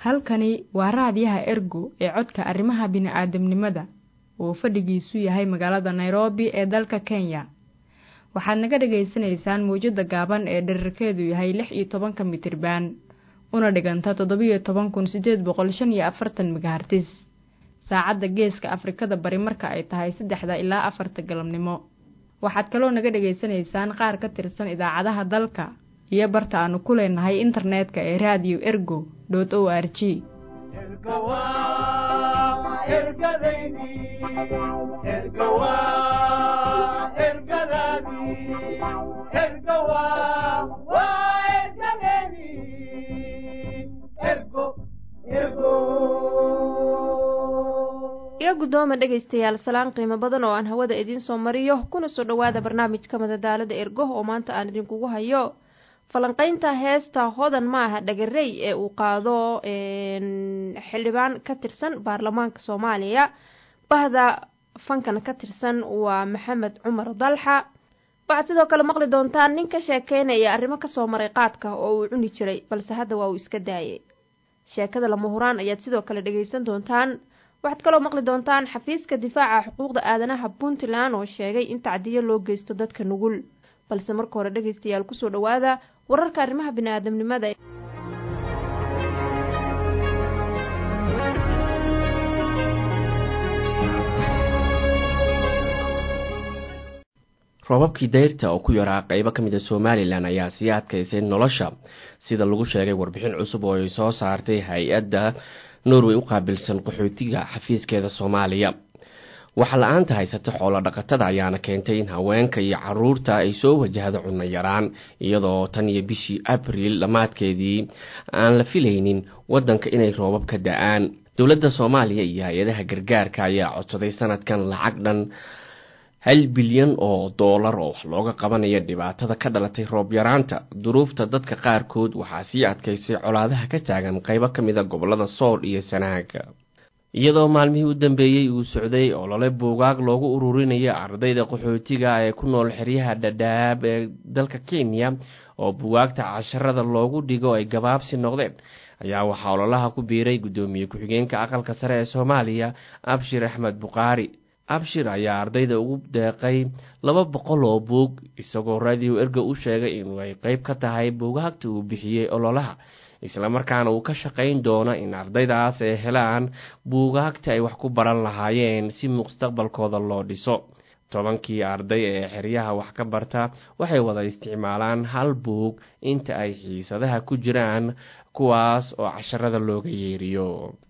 halkani waa raadiyaha ergo ee codka arrimaha bini'aadamnimada oo fadhigiisu yahay magaalada nairobi ee dalka kenya waxaad naga dhagaysanaysaan mawjadda gaaban ee dherarkeedu yahay lix iyo tobanka mitriban una dhiganta toddobiyo toban kun siddeed boqol shan iyo afartan megahartis saacadda geeska afrikada bari marka ay tahay saddexda ilaa afarta galabnimo waxaad kaloo naga dhagaysanaysaan qaar ka tirsan idaacadaha dalka iyo barta aanu ku leenahay internetka ee radio ergo o r g iga guddooma dhegaystayaal salaan qiimo badan oo aan hawada idiin soo mariyo kuna soo dhowaada barnaamijka madadaalada ergo oo maanta aan idinkugu hayo falanqaynta heesta hodan maaha dhagarey ee uu qaado xildhibaan ka tirsan baarlamaanka soomaaliya bahda fankan ka tirsan waa maxamed cumar dalxa waxaad sidoo kale maqli doontaan nin ka sheekeynaya arrimo kasoo maray qaadka oo uu cuni jiray balse hadda waa uu iska daayay sheekada lama huraan ayaad sidoo kale dhegaysan doontaan waxaad kaloo maqli doontaan xafiiska difaaca xuquuqda aadanaha puntland oo sheegay in tacdiyo loo geysto dadka nugul balse marka hore dhegaystayaal kusoo dhowaada wararka arrimaha bini'aadamnimada roobabkii dayrta oo ku yaraa qeybo ka mid a somalilan ayaa sii adkaysay nolosha sida lagu sheegay warbixin cusub oo ay soo saartay hay-adda norway u qaabilsan qaxootiga xafiiskeeda soomaaliya waxa la-aanta haysata xoolo dhaqatada ayaana keentay in haweenka iyo caruurta ay soo wajahdo cunno yaraan iyadoo tan iyo bishii abriil dhammaadkeedii aan la filaynin waddanka inay roobab ka da-aan dowladda soomaaliya iyo hay-adaha gargaarka ayaa codsaday sanadkan lacag dhan hal bilyan oo doolar oo wax looga qabanayo dhibaatada ka dhalatay roob yaraanta duruufta dadka qaarkood waxaa sii adkaysay colaadaha ka taagan qeybo ka mid a gobolada sool iyo sanaaga iyadoo maalmihii u dambeeyey uu socday olole buugaag loogu ururinayo ardayda qaxootiga ee ku nool xeryaha dhadhaab ee dalka kenya oo buugaagta casharada loogu dhigo ay gabaabsi noqdeen ayaa waxaa ololaha ku biiray guddoomiye ku-xigeenka aqalka sare ee soomaaliya abshir axmed buqaari abshir ayaa ardayda ugu deeqay laba boqol oo buug isagoo radio erga u sheegay inuu ay qeyb ka tahay buugaagta uu bixiyey ololaha islamarkaana uu ka shaqayn doono in ardaydaas ay helaan buugaagta ay wax ku baran lahaayeen si mustaqbalkooda loo dhiso tobankii arday ee xeryaha wax ka barta waxay wada isticmaalaan hal buug inta ay xiisadaha ku jiraan kuwaas oo casharada looga yeeriyo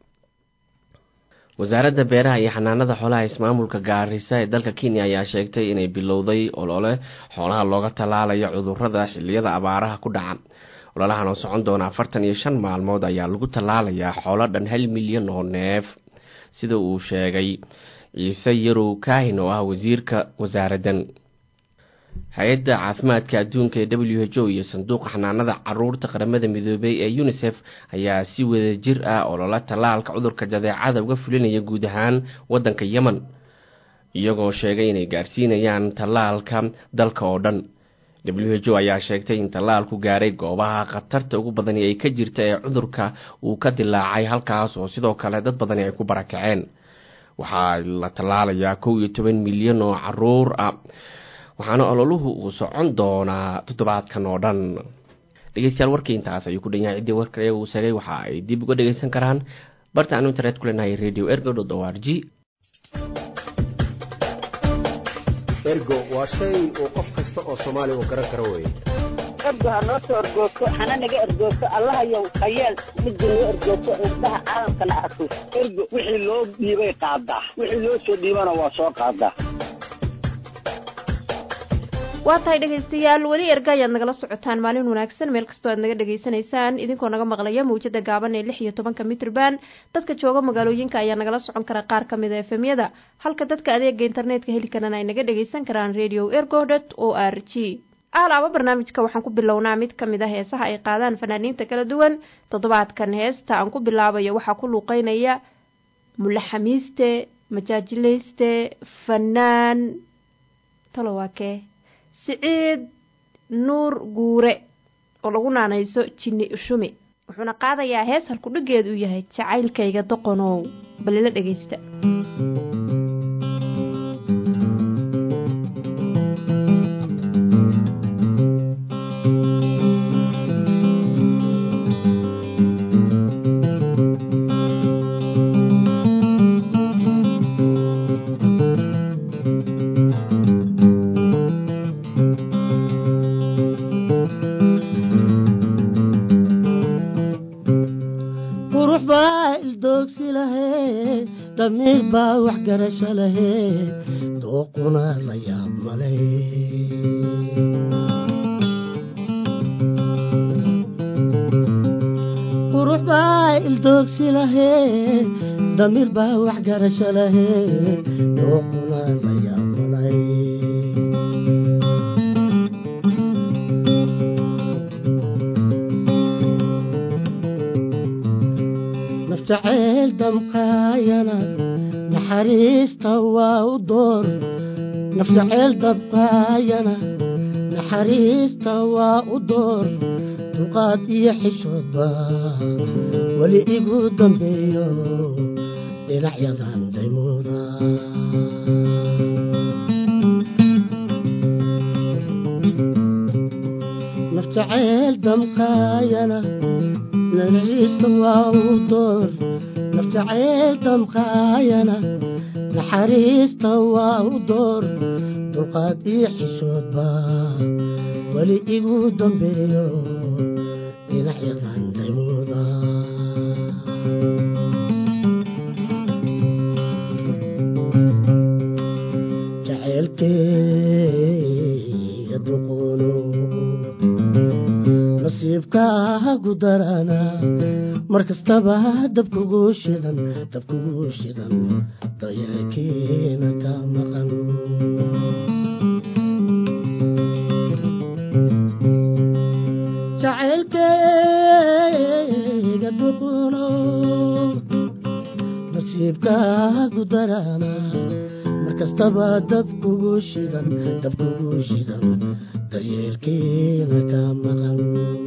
wasaaradda beeraha iyo xanaanada xoolaha ismaamulka gaarisa ee dalka kenya ayaa sheegtay inay bilowday olole xoolaha looga tallaalayo cudurada xiliyada abaaraha ku dhaca ololahan oo socon doona afartan iyo shan maalmood ayaa lagu tallaalayaa xoolo dhan hal milyan oo neef sida uu sheegay ciise yarow kaahin oo ah wasiirka wasaaraddan hay-adda caafimaadka adduunka ee w h o iyo sanduuqa xanaanada caruurta qaramada midoobay ee unisef ayaa si wada jir ah olola tallaalka cudurka jadeecada uga fulinaya guud ahaan waddanka yemen iyagoo sheegay inay gaarsiinayaan tallaalka dalka oo dhan w h o ayaa sheegtay in tallaalku gaaray goobaha khatarta ugu badani ay ka jirta ee cudurka uu ka dilaacay halkaas oo sidoo kale dad badani ay ku barakaceen waxaa la tallaalayaa kow iyo toban milyan oo caruur ah waxaana ololuhu uu socon doonaa toddobaadkan oo dhan dhegeystayaal warkii intaas ayuu ku dhan yahay ciddii warka uu sheegay waxa ay dib uga dhegeysan karaan barta aanu internet ku leenahay radio ergo dot o r g ergo waa shay uu qof kasta oo soomaaliya uu garan karo weye ergo ha noo soo ergoogto hana naga ergoogto allahayow hayeel midda noo ergoogto indhaha caalamkana arko ergo wixii loo dhiibay qaadaa wixii loo soo dhiibana waa soo qaadaa waa tahay dhegaystayaal weli erga ayaad nagala socotaan maalin wanaagsan meel kastoo aad naga dhegaysanaysaan idinkoo naga maqlaya mawjada gaaban ee lix iyo tobanka mitrban dadka jooga magaalooyinka ayaa nagala socon kara qaar ka mid a efemyada halka dadka adeega internetka heli karana ay naga dhagaysan karaan radio ergo dot o r g aalaaba barnaamijka waxaan ku bilownaa mid ka mid a heesaha ay qaadaan fanaaniinta kala duwan toddobaadkan heesta aan ku bilaabayo waxaa ku luuqeynaya mulaxamiiste majaajilayste fanaan talowaakee siciid nuur guure oo lagu naanayso jinni ushumi wuxuuna qaadayaa hees halkudhigeed uu yahay jacaylkayga doqonow balila dhegaysta qurux baa ildoogsi lahee damiir baa waxgarasho lahee dooquna la yaab male qurux baa ildoogsi lahee damiir baa waxgarasho lahee dooquna la yaab malay nafjaceyl damqaayana naxariista waa u door nafjaceyl damqaayana naxariista waa u door dulqaad iyo xishoodba weli igu dambeeyo dhinacyadan daymooda nafjaceyl damqaayana naxariista waa u door nafjaceyl damqaayana naxariista waa u door dulqaad iyo xishoodba weli igu dambeeyo dhinacyadan daymooda jaceylkeyga duqoono nasiibkaagu darana mar kastaba dabkugu shidan dabkugu shidan dayakeena ka maqan jacaylkeyga duquno nasiibkaagu darana mar kastaba dabkugu shidan dabkugu shidan daryeelkeena ka maqan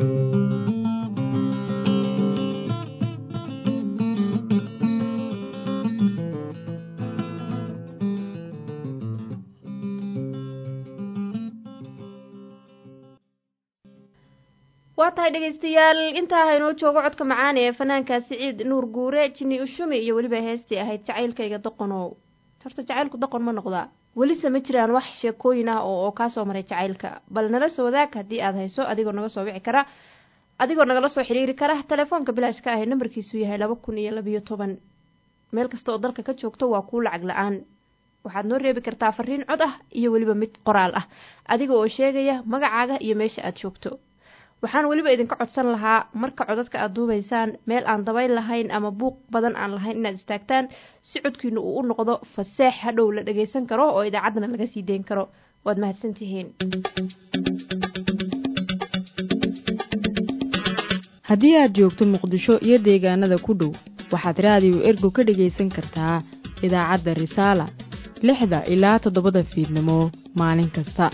waa tahay dhegaystayaal intaa haynoo joogo codka macaan ee fanaanka siciid nuur guure jini ushumi iyo weliba heestii ahayd jacaylkayga doqonow horta jacaylku doqon ma noqdaa welise ma jiraan wax sheekooyin ah oo oo kaasoo maray jacaylka bal nala soo wadaag haddii aad hayso adigoo naga soo wici kara adigoo nagala soo xiriiri kara telefoonka bilaashka ah ee nambarkiisu yahay laba kun iyo labayo toban meel kasta oo dalka ka joogto waa kuu lacag la-aan waxaad noo reebi kartaa fariin cod ah iyo weliba mid qoraal ah adiga oo sheegaya magacaaga iyo meesha aad joogto waxaan weliba idinka codsan lahaa marka codadka aad duubaysaan meel aan dabayl lahayn ama buuq badan aan lahayn inaad istaagtaan si codkiina uu u noqdo faseex hadhow la dhagaysan karo oo idaacaddana laga sii deyn karo waad mahadsantihiin haddii aad joogto muqdisho iyo deegaanada ku dhow waxaad raadiyo ergo ka dhagaysan kartaa idaacadda risaala lixda ilaa toddobada fiidnimo maalin kasta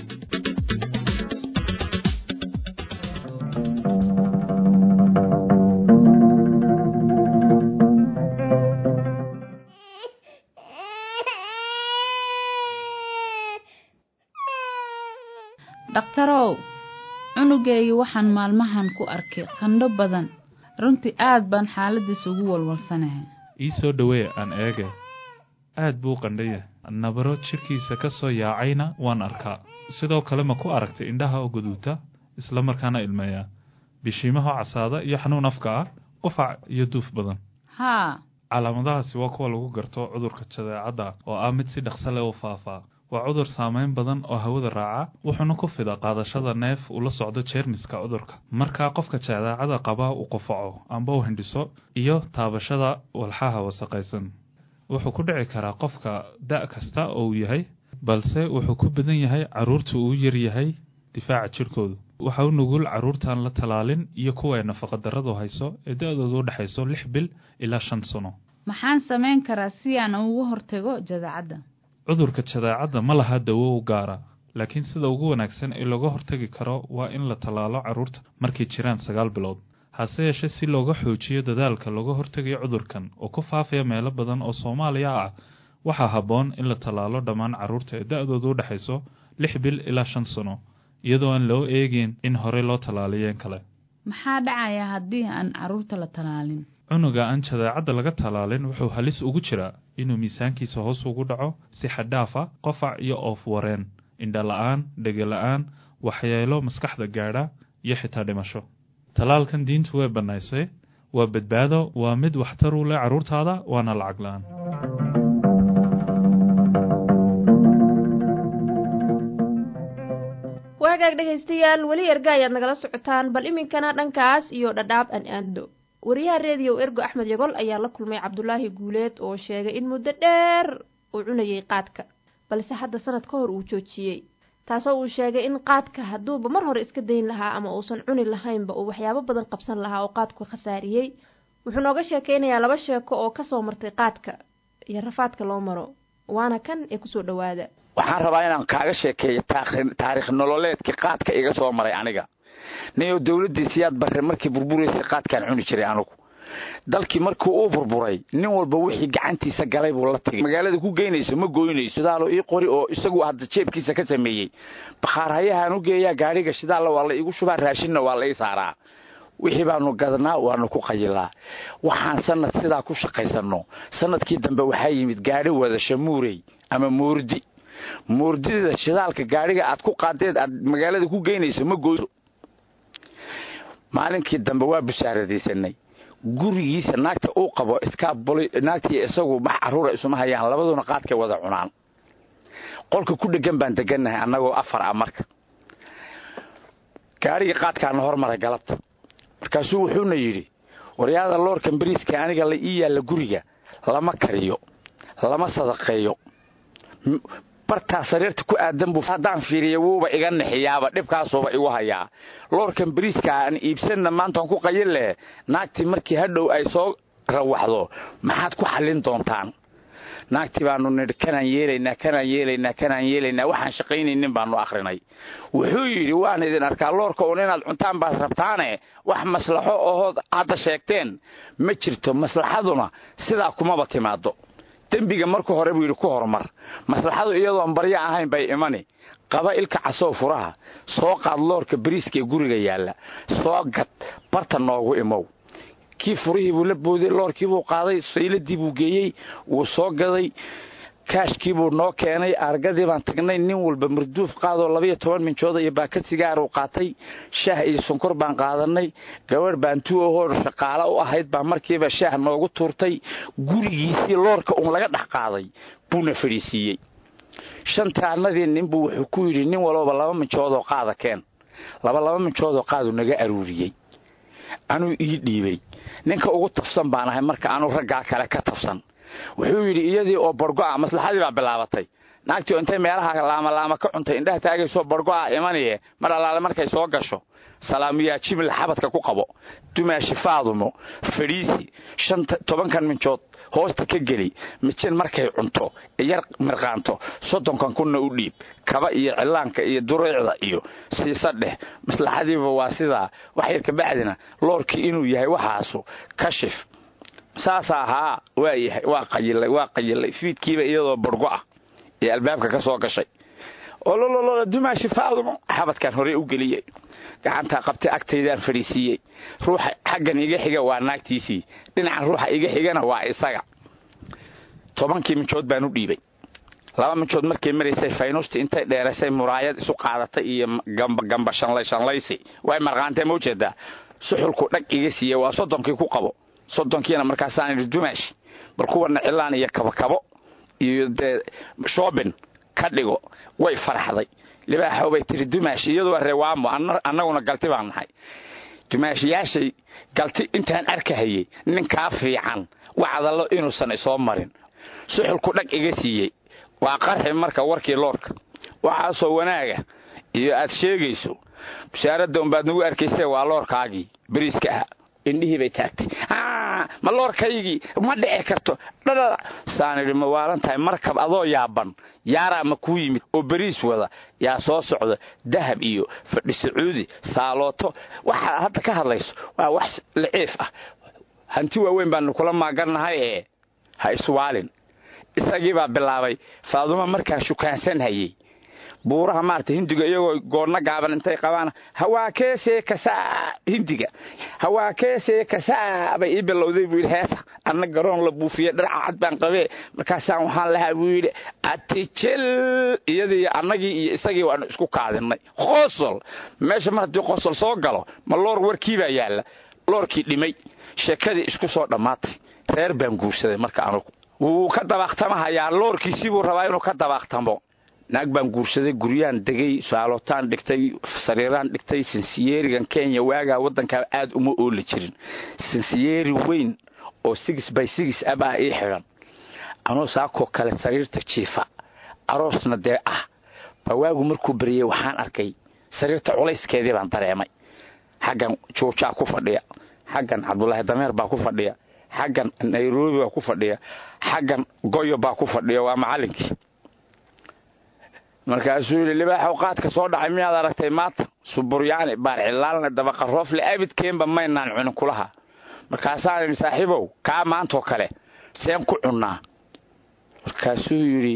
dhakhtarow cunugaygii waxaan maalmahan ku arkay qandho badan runtii aad baan xaaladiisa ugu walwalsanahay ii soo dhowee aan eege aad buu qandhaya nabaro jidhkiisa ka soo yaacayna waan arkaa sidoo kale ma ku aragtay indhaha oo guduuta isla markaana ilmeeya bishiimaha casaada iyo xanuun afka ah qufac iyo duuf badan haa calaamadahaasi waa kuwa lagu garto cudurka jadeecadda oo ah mid si dhaqso leh u faafaa waa cudur saameyn badan oo hawada raaca wuxuuna ku fida qaadashada neef ula socdo jeermiska cudurka markaa qofka jadeecada qaba uu qufaco amba u hindhiso iyo taabashada walxaha wasaqaysan wuxuu ku dhici karaa qofka da' kasta oo uu yahay balse wuxuu ku badan yahay carruurta uu yar yahay difaaca jidhkoodu waxa u nugul carruurtaan la talaalin iyo kuwa ay nafaqadarradu hayso ee da-doodu u dhexayso lix bil ilaa shan sano maxaan samayn karaa si aan ugu hortago jadeecadda cudurka jadeecadda ma laha dawo u gaara laakiin sida ugu wanaagsan ee looga hortagi karo waa in la tallaalo carruurta markay jiraan sagaal bilood hase yeeshee si looga xoojiyo dadaalka looga hortegayo cudurkan oo ku faafaya meelo badan oo soomaaliya ah waxaa habboon in la tallaalo dhammaan carruurta ee da-doodu u dhexayso lix bil ilaa shan sano iyadoo aan loo eegin in horey loo tallaaliyeen kale maxaa dhacaya haddii aan carruurta la tallaalin cunuga aan jadeecadda laga tallaalin wuxuu halis ugu jiraa inuu miisaankiisa hoos ugu dhaco si xaddhaafa qofac iyo oof wareen indha la-aan dhege la-aan waxyeelo maskaxda gaadha iyo xitaa dhimasho tallaalkan diintu way bannaysay waa badbaado waa mid waxtar u leh carruurtaada waana lacag la-aan waagaag dhegaystayaal weli erga ayaad nagala socotaan bal iminkana dhankaas iyo dhadhaab an aando wariyaha reediyow ergo axmed yagol ayaa la kulmay cabdulaahi guuleed oo sheegay in muddo dheer uu cunayay qaadka balse hadda sanad ka hor uu joojiyey taasoo uu sheegay in qaadka hadduuba mar hore iska dayn lahaa ama uusan cuni lahaynba uu waxyaabo badan qabsan lahaa oo qaadku khasaariyey wuxuu nooga sheekeynayaa laba sheeko oo kasoo martay qaadka iyo rafaadka loo maro waana kan ee kusoo dhowaada waxaan rabaa inaan kaaga sheekeeyo taarikh nololeedkii qaadka iga soo maray aniga niyo dowladdiisiyaad barre markii burburaysay qaadkaan cuni jiray anugu dalkii markii uu burburay nin walba wixii gacantiisa galay buu la tegay magaalada ku geynayso ma goynayso shidaalo ii qori oo isagu hadda jeebkiisa ka sameeyey bakhaarhayahaan u geeyaa gaadhiga shidaalla waa la iigu shubaa raashinna waa la ii saaraa wixii baanu gadnaa waanu ku qayilaa waxaan sanad sidaa ku shaqaysanno sanadkii dambe waxaa yimid gaadhi wada shamuurey ama moordi moordida shidaalka gaadhiga aad ku qaadeed aad magaalada ku geynayso ma goyso maalinkii dambe waa busaaradaysanay gurigiisa naagta uu qabo naagtii isagu max caruura isuma hayaan labaduna qaadkay wada cunaan qolka ku dhegan baan degannahay annagoo afar ah marka gaadhigii qaadkaana hormaray galabta markaasuu wuxuuna yidhi waryaada loorkan bariiska aniga la ii yaalla guriga lama kariyo lama sadaqeeyo bartaa sariirta ku aadan buu haddaan fiiriya wuuba iga nixiyaaba dhibkaasuuba igu hayaa loorkan bariiska aan iibsanna maantaan ku qayil leh naagtii markii hadhow ay soo rawaxdo maxaad ku xallin doontaan naagtii baanu nidhi kanaan yeelaynaa kanaan yeelaynaa kanaan yeelaynaa waxaan shaqaynaynin baanu akhrinay wuxuu yidhi waan idin arkaa loorka un inaad cuntaan baad rabtaane wax maslaxo ohood hadda sheegteen ma jirto maslaxaduna sidaa kumaba timaado dembiga marka hore buu yidhi ku horumar maslaxadu iyadoon baryo ahayn bay imani qaba ilka casoo furaha soo qaad loorka bariiska ee guriga yaalla soo gad barta noogu imow kii furihii buu la booday loorkiibuu qaaday sayladii buu geeyey wuu soo gaday kaashkiibuu noo keenay argadii baan tagnay nin walba marduuf qaadoo labayo toban minjooda iyo baakad sigaaruu qaatay shaah iyo sonkor baan qaadanay gabadh baantu ahoo shaqaalo u ahayd baa markiiba shaah noogu tuurtay gurigiisii loorka uun laga dhex qaaday buuna fadhiisiiyey shantaanadii ninbuu wuxuu ku yidhi nin walooba laba minjoodoo qaada keen laba laba minjoodoo qaadu naga aruuriyey anuu ii dhiibay ninka ugu tafsan baan ahay marka anuu raggaa kale ka tafsan wuxuu yidhi iyadii oo bargo'a maslaxadii baa bilaabatay naagtii oo intay meelaha laamalaama ka cuntay indhaha taagaysoo bargo'a imaniye mar allaale markay soo gasho salaamiyaa jimil xabadka ku qabo dumaashi faadumo fadhiisi shan tobankan minjood hoosta ka geli mijin markay cunto yar mirqaanto soddonkan kunna u dhiib kaba iyo cillaanka iyo dureecda iyo siisa dheh maslaxadiiba waa sidaa waxyar kabacdina loorkii inuu yahay waxaasu kashif saasa ahaa waa yahay waa qayilay waa qayilay fiidkiiba iyadoo bargo ah ee albaabka ka soo gashay olololo dumaashi faadumo xabadkan hore u geliyey gacantaa qabtay agtaydaan fadhiisiiyey ruuxa xaggan iga xiga waa naagtiisii dhinacan ruuxa iga xigana waa isaga tobankii minjood baan u dhiibay laba minjood markay maraysay faynuusti intay dheeraysay muraayad isu qaadatay iyo gamba shanlay shanlaysi way marqaantee ma ujeedaa suxulku dhag iga siiye waa soddonkii ku qabo soddonkiina markaasaan idhi dumaashi bal kuwana cilaan iyo kabakabo iyo dee shoobin ka dhigo way faraxday libaaxo bay tiri dumaashi iyadu waa reewaamo annaguna galti baan nahay dumaashiyaashay galti intaan arkahayey ninkaa fiican wacdallo inuusan isoo marin suxulku dhag iga siiyey waa qarxi marka warkii loorka waxaasoo wanaaga iyo aad sheegayso bushaaradda unbaad nagu arkaysee waa loorkaagii beriiska ah indhihii bay taagtay ma loorkaygii ma dhici karto dhadhada saan idhi ma waalan tahay markab adoo yaaban yaaraa ma kuu yimid oo beriis wada yaa soo socda dahab iyo fadhi sacuudi saalooto waxaa hadda ka hadlayso waa wax liciif ah hanti waaweyn baanu kula maagannahay ee ha iswaalin isagii baa bilaabay faadumo markaa shukaansan hayey buuraha maarata hindiga iyagoo goonna gaaban intay qabaan hawaakeesee kasaa hindiga hawaakeesee kasaa bay ii bilowday buu yidhi heesa anna garoon la buufiye dharaca cad baan qabee markaasaan waxaan lahaa buu yidhi atijel iyadii annagii iyo isagii waanu isku kaadinay qosol meesha mar haddii qosol soo galo ma loor warkii baa yaalla loorkii dhimay sheekadii isku soo dhammaatay reer baan guursaday marka anugu wuu ka dabaaqtamahayaa loorkiisii buu rabaa inuu ka dabaaqtamo naag baan guursaday guryaan degay saalootaan dhigtay sariiraan dhigtay sinsiyeerigan kenya waagaa waddankaa aad uma oola jirin sinsiyeeri weyn oo sigis by sigis ah baa ii xidhan anoo saakoo kale sariirta jiifa aroosna dee ah baa waagu markuu beriyey waxaan arkay sariirta culayskeedii baan dareemay xaggan joojaa ku fadhiya xaggan cabdulaahi dameer baa ku fadhiya xaggan nairobi baa ku fadhiya xaggan goyo baa ku fadhiya waa macallinkii markaasuu yidhi libaaxow qaadka soo dhacay miyaad aragtay maanta suburyaani baarcilaalna dabaqaroofle abidkeenba maynaan cunin kulaha markaasaan idhi saaxiibow kaa maantoo kale seen ku cunnaa markaasuu yidhi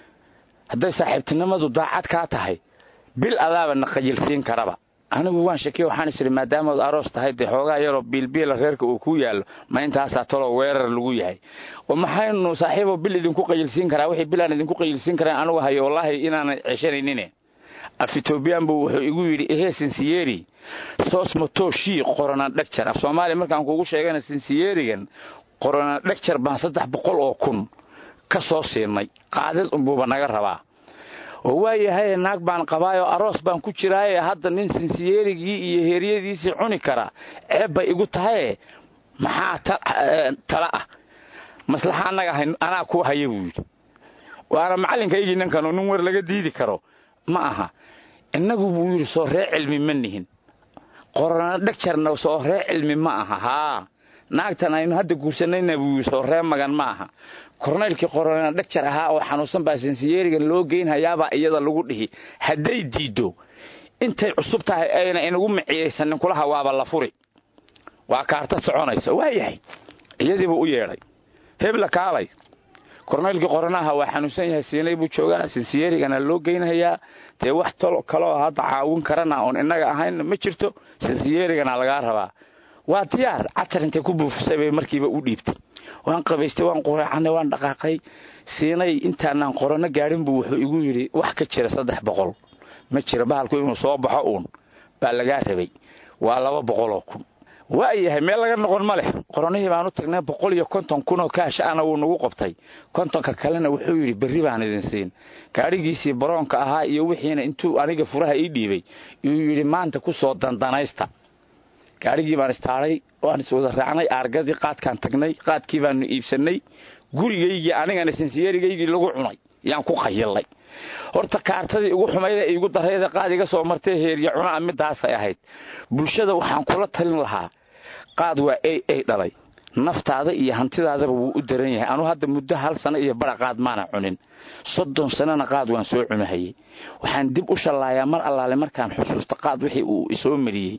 hadday saaxiibtinimadu daacad kaa tahay bil adaaba na qayilsiin karaba anigu waan shakiya waxaan is idhi maadaamaad aroos tahay dee xoogaa yaroo biilbiila reerka uu ku yaallo ma intaasaa taloo weerar lagu yahay oo maxaynu saaxiibo bil idinku qayilsiin karaa wixii bil aan idinku qayilsiin karaan anugu hayo wallaahi inaanan ceshanaynin af etoobiyaan buu wuxuu igu yidhi ehee sinsiyeri soos matooshii qoranaan dhegjar af soomaaliya markaan kuugu sheegana sinsiyerigan qoranaan dhegjar baan saddex boqol oo kun ka soo siinay qaadid unbuuba naga rabaa oo waayahay naag baan qabaayoo aroos baan ku jiraaye hadda nin sinsiyeerigii iyo heeryadiisii cuni kara ceeb bay igu tahaye maxaa tala ah maslaxa annaga anaa ku haya buu yidhi waana macallinkaygii ninkanu nin war laga diidi karo ma aha innagu buu yidhi soo ree cilmi ma nihin qorana dhegjarna soo ree cilmi ma aha haa naagtan aynu hadda guursanayna buu yidhi soo ree magan ma aha kornaylkii qorona dhegjar ahaa oo xanuunsan baa sinsiyeerigan loo geynhayaabaa iyada lagu dhihi hadday diiddo intay cusub tahay ayna inagu miciyaysanin kulaha waaba la furi waa kaarta soconaysa waayahay iyadiibuu u yeedhay hebla kaalay kornaylkii qoranaha waa xanuunsan yahay siinay buu joogaa sinsiyeerigana loo geynhayaa dee wax talo kaloo hadda caawin karana oon innaga ahayn ma jirto sinsiyeerigana lagaa rabaa waa diyaar catar intay ku buufisay bay markiiba u dhiibtay waan qabaystay waan qureecanay waan dhaqaaqay siinay intaanaan qorano gaadhin buu wuxuu igu yidhi wax ka jira saddex boqol ma jira bahalku inuu soo baxo uun baa lagaa rabay waa laba boqoloo kun waayahay meel laga noqon ma leh qoranihii baan u tagnay boqol iyo konton kunoo kaasha ana wuu nagu qabtay kontonka kalena wuxuu yidhi berri baan idin siin gaadhigiisii baroonka ahaa iyo wixiina intuu aniga furaha ii dhiibay yuu yidhi maanta ku soo dandanaysta gaadhigii baan istaaday waan iswada raacnay aargadii qaadkaan tagnay qaadkii baanu iibsannay gurigaygii anigana sinsiyeerigaygii lagu cunay yaan ku qayilay horta kaartadii igu xumayda igu darayda qaad iga soo martay heerya cunaa midaasay ahayd bulshada waxaan kula talin lahaa qaad waa a a dhalay naftaada iyo hantidaadaba wuu u daran yahay anuu hadda muddo hal sano iyo bara qaad maana cunin soddon sanona qaad waan soo cunahayey waxaan dib u shallaayaa mar allaale markaan xusuusta qaad wixii uu isoo mariyey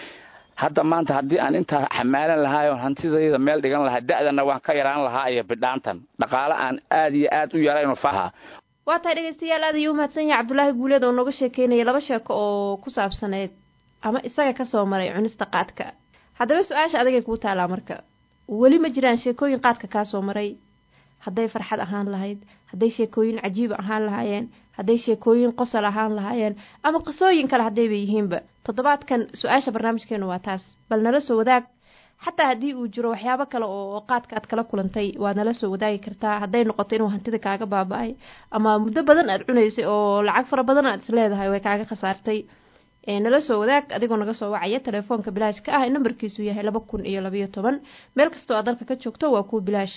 hadda maanta haddii aan intaa xamaalan lahaayoo hantidayda meel dhigan lahaa da'dana waan ka yaraan lahaa iyo bidhaantan dhaqaale aan aad iyo aad u yarayno faha waa tahay dhegaystayaal aad ayuu u mahadsan yahay cabdulaahi guuleed oo nooga sheekeynaya laba sheeko oo ku saabsaneyd ama isaga ka soo maray cunista qaadka haddaba su-aasha adagay kuu taalaa marka weli ma jiraan sheekooyin qaadka kaa soo maray hadday farxad ahaan lahayd hadday sheekooyin cajiib ahaan lahaayeen hadday sheekooyin qosol ahaan lahaayeen ama qisooyin kale haddayba yihiinba toddobaadkan su-aasha barnaamijkeenu waa taas bal nala soo wadaag xataa haddii uu jiro waxyaabo kale oo qaadka aad kala kulantay waad nala soo wadaagi kartaa hadday noqoto inuu hantida kaaga baaba-ay ama muddo badan aad cunaysay oo lacag fara badan aad isleedahay way kaaga khasaartay nala soo wadaag adigoo naga soo wacaya telefoonka bilaashka ah nambarkiisu yahay laba kun iyo labayo toban meel kastoo aad dalka ka joogto waa kuwa bilaash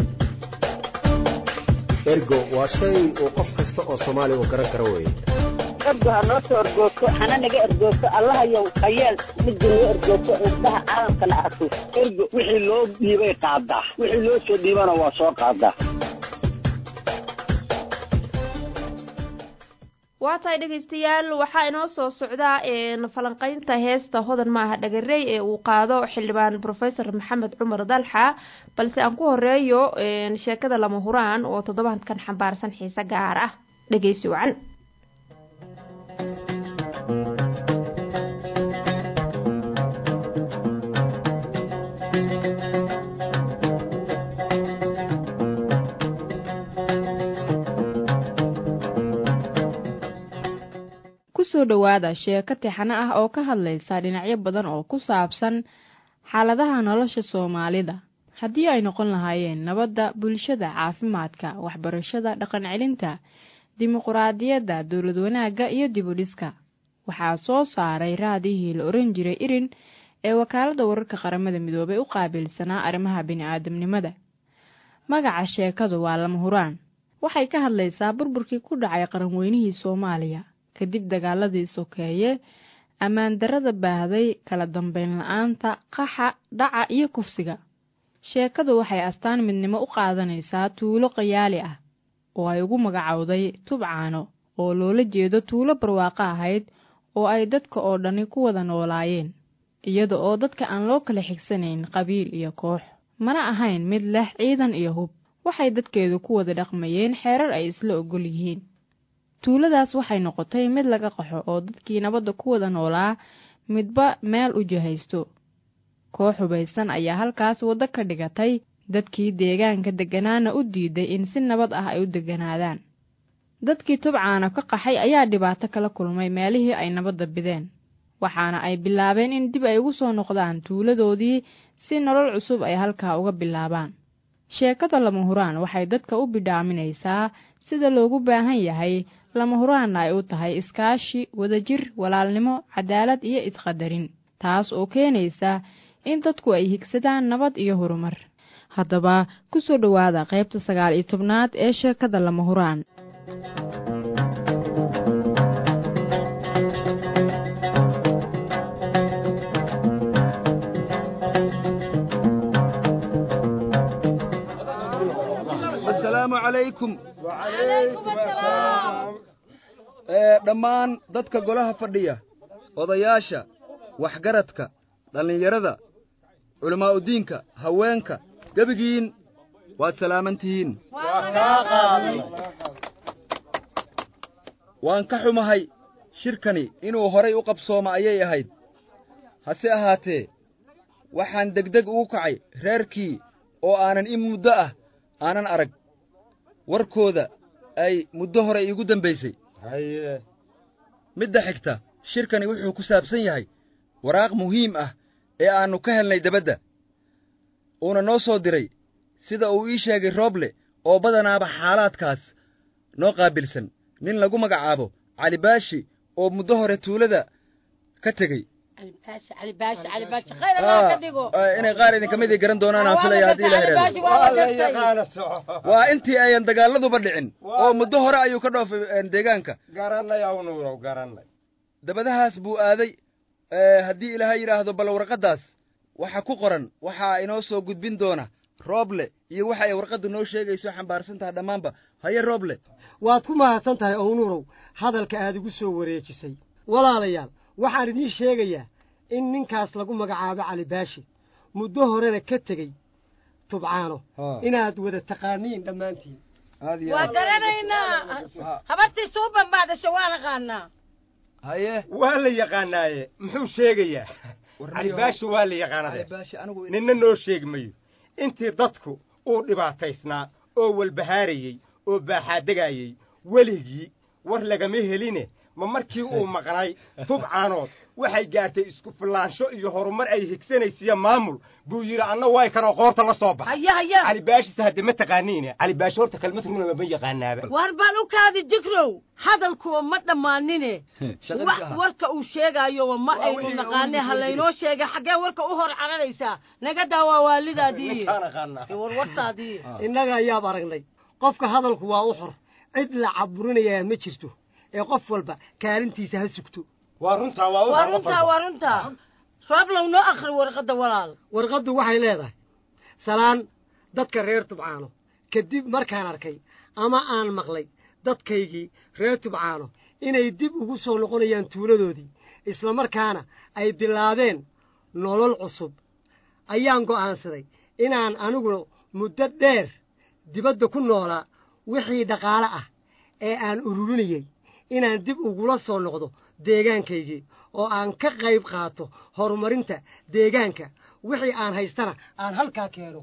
ergo waa shay uu qof kasta oo soomaaliya uu garan karo weeye ergo ha noo soo ergoogto hana naga ergoogto allahayow hayeel midda noo ergoogto indhaha caalamkana arko ergo wixii loo dhiibay qaadaa wixii loo soo dhiibana waa soo qaadaa waa tahay dhegaystayaal waxaa inoo soo socdaa falanqeynta heesta hodan maaha dhagarey ee uu qaado xildhibaan professor maxamed cumar dalxa balse aan ku horeeyo sheekada lama huraan oo toddobaadkan xambaarsan xiise gaar ah dhegeysi wacan kusoo dhowaada sheeko tixano ah oo ka hadlaysa dhinacyo badan oo ku saabsan xaaladaha nolosha soomaalida haddii ay noqon lahaayeen nabadda bulshada caafimaadka waxbarashada dhaqan celinta dimuquraadiyadda dowlad wanaagga iyo dibudhiska waxaa soo saaray raadihii la oran jiray irin ee wakaaladda wararka qaramada midoobay u qaabilsanaa arrimaha bini-aadamnimada magaca sheekadu waa lama huraan waxay ka hadlaysaa burburkii ku dhacay qaranweynihii soomaaliya kadib dagaaladii sokeeye ammaan darrada baahday kala dambeyn la-aanta qaxa dhaca iyo kufsiga sheekadu waxay astaan midnimo u qaadanaysaa tuulo qayaali ah oo ay ugu magacowday tubcaano oo loola jeedo tuulo barwaaqo ahayd oo ay dadka oo dhani ku wada noolaayeen iyada oo dadka aan loo kala xigsanayn qabiil iyo koox mana ahayn mid leh ciidan iyo hub waxay dadkeedu ku wada dhaqmayeen xeerar ay isla ogol yihiin tuuladaas waxay noqotay mid laga qaxo oo dadkii nabadda ku wada noolaa midba meel u jihaysto koox hubaysan ayaa halkaas waddo ka dhigatay dadkii deegaanka degganaana u diiday in si nabad ah ay u degganaadaan dadkii tubcaana ka qaxay ayaa dhibaato kala kulmay meelihii ay nabadda bideen waxaana ay bilaabeen in dib ay ugu soo noqdaan tuuladoodii si nolol cusub ay halkaa uga bilaabaan sheekada lama huraan waxay dadka u bidhaaminaysaa sida loogu baahan yahay lama huraanna ay u tahay iskaashi wadajir walaalnimo cadaalad iyo isqadarin taas oo keenaysa in dadku ay higsadaan nabad iyo horumar haddaba ku soo dhowaada qaybta sagaal iyo tobnaad ee sheekada lama huraan asalaamu calaykum dhammaan dadka golaha fadhiya odayaasha waxgaradka dhallinyarada culammaa'udiinka haweenka gebigiin waad salaaman tihiin waan ka xumahay shirkani inuu horay u qabsooma ayay ahayd hase ahaatee waxaan degdeg ugu kacay reerkii oo aanan in muddo ah aanan arag warkooda ay muddo hore iigu dambaysay midda xigta shirkani wuxuu ku saabsan yahay waraaq muhiim ah ee aannu ka helnay debadda uuna noo soo diray sida uu ii sheegay rooble oo badanaaba xaalaadkaas noo qaabilsan nin lagu magacaabo calibaashi oo muddo hore tuulada ka tegey inay qaar idinka mid ii garan doonaan aan filaya haddii la heraado waa intii ayan dagaaladuba dhicin oo muddo hore ayuu ka dhoofay deegaanka dabadahaas buu aaday haddii ilaahay yidhaahdo bal warqaddaas waxa ku qoran waxaa inoo soo gudbin doona rooble iyo waxa ay warqaddu noo sheegayso xambaarsan tahay dhammaanba haye rooble waad ku mahadsan tahay ownuurow hadalka aad igu soo wareejisay walaalayaal waxaan idiin sheegayaa in ninkaas lagu magacaabo cali baashi muddo horena ka tegey tubcaano inaad wada taqaaniin dhammaantiin waa garanaynaa habartii suuban baa dhashay waa naqaanaa haye waa la yaqaanaaye muxuu sheegayaa calibaashi waa la yaqaanade ninna noo sheegi mayo intii dadku uu dhibaataysnaa oo walbahaarayey oo baaxaadegaayey weligii war lagama heline ma markii uu maqnay tubcaanood waxay gaartay isku filaansho iyo horumar ay higsanaysiiyo maamul buu yidhi anna way kanoo qoorta la soo baxay calibaashise hadde ma taqaaniine calibaashi horta kelmad runaba ma yaqaanaaba war baan u kaadi jigrow hadalkuwa ma dhammaanine wax warka uu sheegaayo ma aynu naqaane ha laynoo sheegay xaggee warka u hor caranaysaa naga daawaa waalidaadii warwartaadii innaga ayaab aragnay qofka hadalku waa u xor cid la caburinayaa ma jirto ee qof walba kaalintiisa ha sugto waa runtaa waa waa runtaa waa runtaa rooblow noo akhri warqadda walaal warqaddu waxay leedahay salaan dadka reer tubcaano kadib markaan arkay ama aan maqlay dadkaygii reer tubcaano inay dib ugu soo noqonayaan tuuladoodii islamarkaana ay bilaabeen nolol cusub ayaan go'aansaday inaan aniguna muddo dheer dibadda ku noolaa wixii dhaqaale ah ee aan ururinayey inaan dib ugula soo noqdo deegaankaygii oo aan ka qayb qaato horumarinta deegaanka wixii aan haystana aan halkaa keeno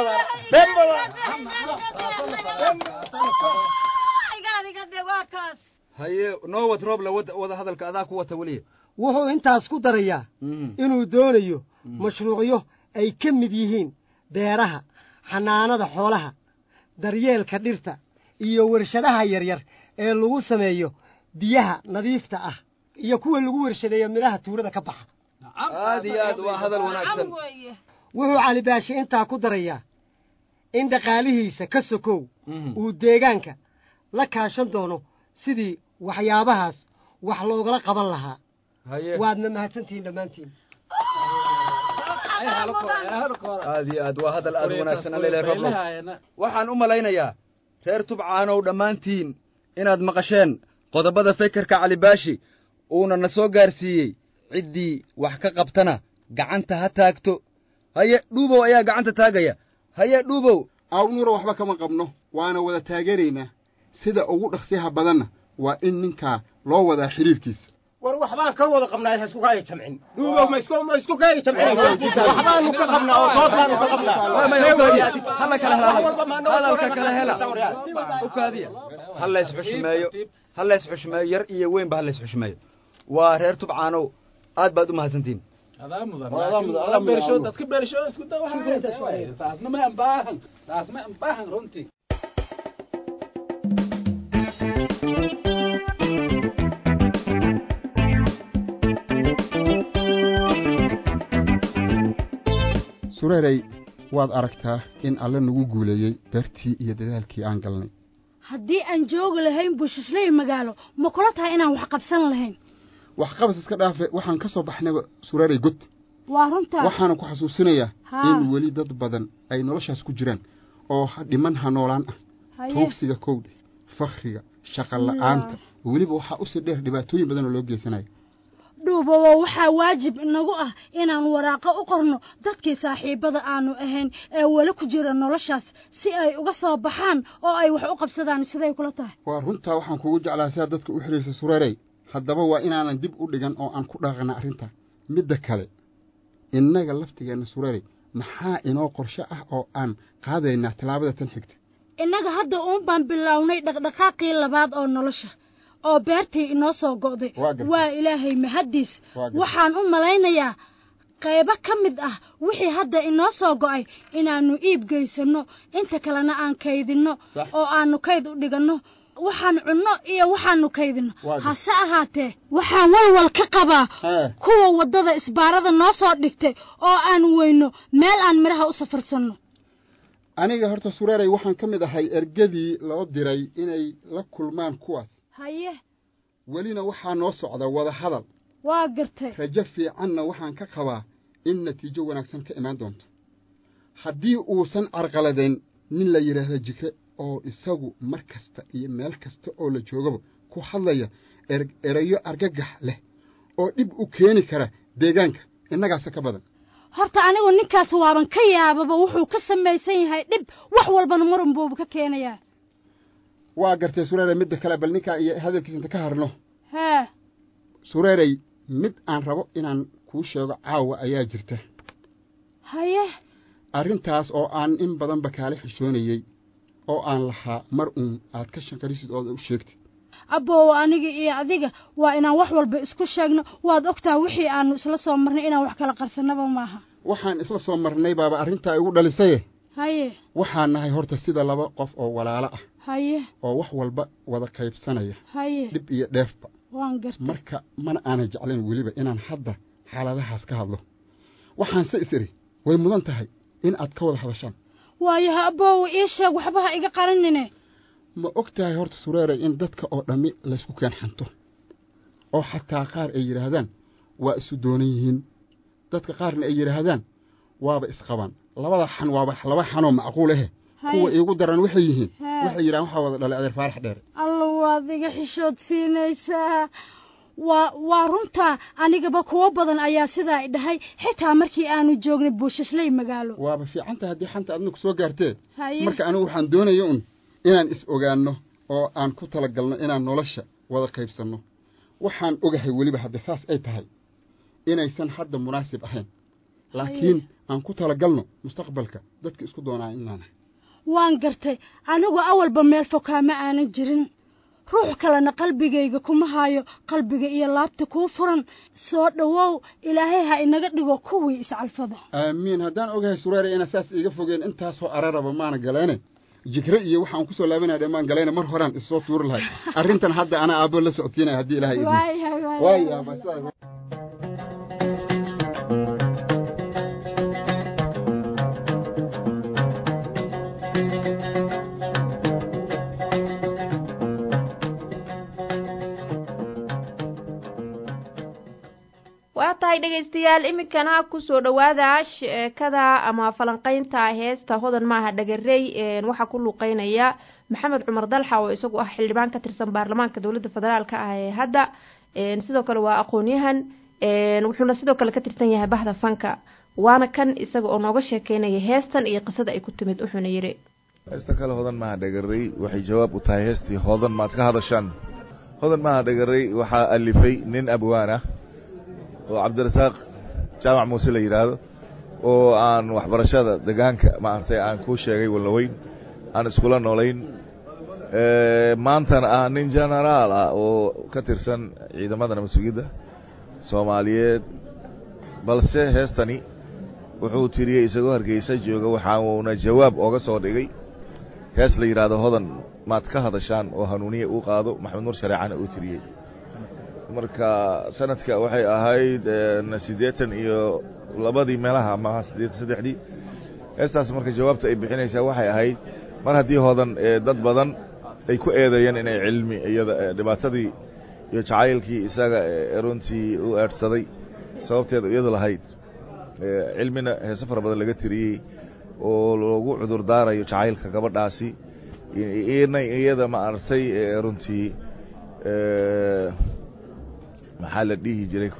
haye noo wad rooble wada wada hadalka adaa ku wata weliya wuxuu intaas ku darayaa inuu doonayo mashruucyo ay ka mid yihiin beeraha xanaanada xoolaha daryeelka dhirta iyo warshadaha yaryar ee lagu sameeyo biyaha nadiifta ah iyo kuwa lagu warshadeeyo midhaha tuurada ka baxa aad iyo aad waa hadal wanaagsan wuxuu cali baashi intaa ku darayaa in dhaqaalihiisa ka sokow uu deegaanka la kaashan doono sidii waxyaabahaas wax loogala qaban lahaa waadna mahadsantihiin dhammaantiin aad iyo aad waa hadal aad wanaagsan alele roblo waxaan u malaynayaa reer tubcaanow dhammaantiin inaad maqasheen qodobada fekerka calibaashi uuna na soo gaarsiiyey ciddii wax ka qabtana gacanta ha taagto haye dhuubow ayaa gacanta taagaya haye dhuubow awnuro waxba kama qabno waana wada taageeraynaa sida ugu dhaqsiyaha badanna waa in ninkaa loo wadaa xidhiirkiisa war waxbaan ka wada qabnaa ha isku kaaya jamcin dhuubow ma isku ma isku kaaya jamcin waxbaanu ka qabnaa oo dood baanu ka qabnaa hala kala hela hadalka kala hela ukaadiya ha lays xushmeeyo ha lays xushmeeyo yar iyo weynba ha lays xushmeeyo waa reer tubcaanow aad baad u mahadsantihin dadka beersho isku saasna ma ambaahan saas ma ambaahan runtii sureerey waad aragtaa in alle nagu guuleeyey beertii iyo dadaalkii aan galnay haddii aan joogi lahayn bushisley magaalo ma kula tahay inaan wax qabsan lahayn waxqabas iska dhaafe waxaan ka soo baxnayba sureerey god waa runtaa waxaana ku xasuusinayaa Haa. in weli dad badan ay noloshaas ku jiraan oo ha- dhiman ha noolaan ah Haye. tuugsiga kowdhe fakhriga shaqa la'aanta weliba waxaa usii dheer dhibaatooyin badan oo loo geysanayo dhuubowo waxaa waajib inagu ah inaan waraaqo u qorno dadkii saaxiibbada aanu ahayn ee weli ku jira noloshaas si ay uga soo baxaan oo ay wax u qabsadaan siday kula tahay waa runtaa waxaan kugu jeclaa sidaa dadka u xidhiirsa sureerey haddaba waa inaanan dib u dhigan oo aan ku dhaqana arrinta midda kale innaga laftigeenna sureerey maxaa inoo qorshe ah oo aan qaadaynaa tallaabada tan xigta innaga hadda uun baan bilownay dhaqdhaqaaqii labaad oo nolosha oo beertii inoo soo go'day Waa gartay. waa ilaahay mahaddiis Waa gartay. waxaan u malaynayaa qaybo ka mid ah wixii hadda inoo soo go'ay inaannu iib geysanno inta kalena aan kaydinno Sax. oo aannu kayd u dhiganno waxaan cunno iyo waxaannu kaydinno Waa gartay. hase ahaatee waxaan walwal ka qabaa Hee. kuwa waddada isbaarada noo soo dhigtay oo aan weyno meel aan midhaha u safarsanno aniga horta sureerey waxaan ka mid ahay ergadii loo diray inay la kulmaan kuwaas haye welina waxaa noo socda wada hadal waa gartay rajo fiicanna waxaan ka qabaa in natiijo wanaagsan ka imaan doonto haddii uusan carqaladayn nin la yidhaahda jikre oo isagu mar kasta iyo meel kasta oo la joogaba ku hadlaya er- erayo argagax leh oo dhib u keeni kara deegaanka innagaasa ka badan horta anigu ninkaas waaban ka yaababa wuxuu ka samaysan yahay dhib wax walbana marun buuba ka keenayaa waa gartay sureerey midda kale bal ninkaa iyo hadalkiisa inta ka harno hee sureerey mid aan rabo inaan kuu sheego caawa ayaa jirta haye arrintaas oo aan in badanba kaala xishoonayey oo aan lahaa mar uun aad ka shanqarisid ood u sheegtid abbow aniga iyo adiga waa inaan wax walba isku sheegno waad ogtaa wixii aanu isla soo marnay inaan wax kala qarsannaba maaha waxaan isla soo marnay baaba arrintaa igu dhalisaye haye waxaan nahay horta sida laba qof oo walaalo ah haye oo wax walba wada qaybsanaya haye dhib iyo dheefba waan gartay marka mana aanan jeclayn weliba inaan hadda xaaladahaas ka hadlo waxaanse is idhi way mudan tahay in aad ka wada hadashaan waayo ha abbow ii sheeg waxba ha iga qarinine ma og tahay horta sureere in dadka oo dhammi laysku keen xanto oo xataa qaar ay yidhaahdaan waa isu doonan yihiin dadka qaarna ay yidhaahdaan waaba isqabaan labada xan waaba laba xanoo macquul ahe kuwa iigu daran waxay yihiin waxay yidhahan waxaa wada dhalay adeer faarax dheere alla waad iga xishood siinaysaa waa waa runtaa anigaba kuwo badan ayaa sidaa dhahay xitaa markii aanu joognay buushashley magaalo waaba fiican tahay haddii xanta adna ku soo gaartee Haye. marka anigu waxaan doonaya un inaan is ogaanno oo aan ku talagalno inaan nolosha wada qaybsanno waxaan ogahay weliba hadda saas ay tahay inaysan hadda munaasib ahayn laakiin aan ku talagalno mustaqbalka dadka isku doonaa inaan waan gartay anigu awalba meel fokaama aanan jirin ruux kalena qalbigayga kuma hayo qalbiga iyo laabta kuu furan soo dhowow ilaahay ha inaga dhigo kuwii iscalfada aamiin haddaan ogahay sureere inaa saas iiga fogeen intaasoo araraba maana galeene jikre iyo waxaan ku soo laabanaya dhammaan galeene mar horaan issoo tuuri lahay arrintan hadda anaa aabbo la socodsiinaya haddii ilaahay idin Waayahay, waayahay. waayaaba sidaas waa tahay dhegaystayaal iminkana kusoo dhowaada sheekada ama falanqaynta heesta hodan maaha dhagarey waxaa ku luuqeynaya maxamed cumar dalxa oo isagu ah xildhibaan ka tirsan baarlamaanka dowladda federaalka ah ee hadda sidoo kale waa aqoon-yahan wuxuuna sidoo kale ka tirsan yahay bahda fanka waana kan isaga oo nooga sheekeynaya heestan iyo qisada ay ku timid wuxuuna yidhi heesta kale hodan maaha dhagarey waxay jawaab u tahay heestii hodan maad ka hadashaan hodan maaha dhagarey waxaa alifay nin abwaan ah oo cabdirasaaq jaamac muuse la yidhaahdo oo aan waxbarashada degaanka maaragtay aan kuu sheegay wallaweyn aan iskula noolayn maantana ah nin genaraal ah oo ka tirsan ciidamada nabad-sugidda soomaaliyeed balse heestani wuxuu tiriyey isagoo hargeysa jooga waxauna jawaab ooga soo dhigay hees la yidhaahdo hodan maad ka hadashaan oo hanuuniya uu qaado maxamed nuur shareecana uu tiriyey marka sanadka waxay ahayd siddeetan iyo labadii meelaha maaha siddeetan saddexdii heestaas marka jawaabta ay bixinaysaa waxay ahayd mar haddii hodan dad badan ay ku eedeeyeen inay cilmi iyada dhibaatadii iyo jacaylkii isaga runtii u eedhsaday sababteeda iyada lahayd cilmina heese fara badan laga tiriyey oo lagu cudur daarayo jacaylka gabadhaasi inay iyada ma aragtay runtii maxaa la dhihi jiray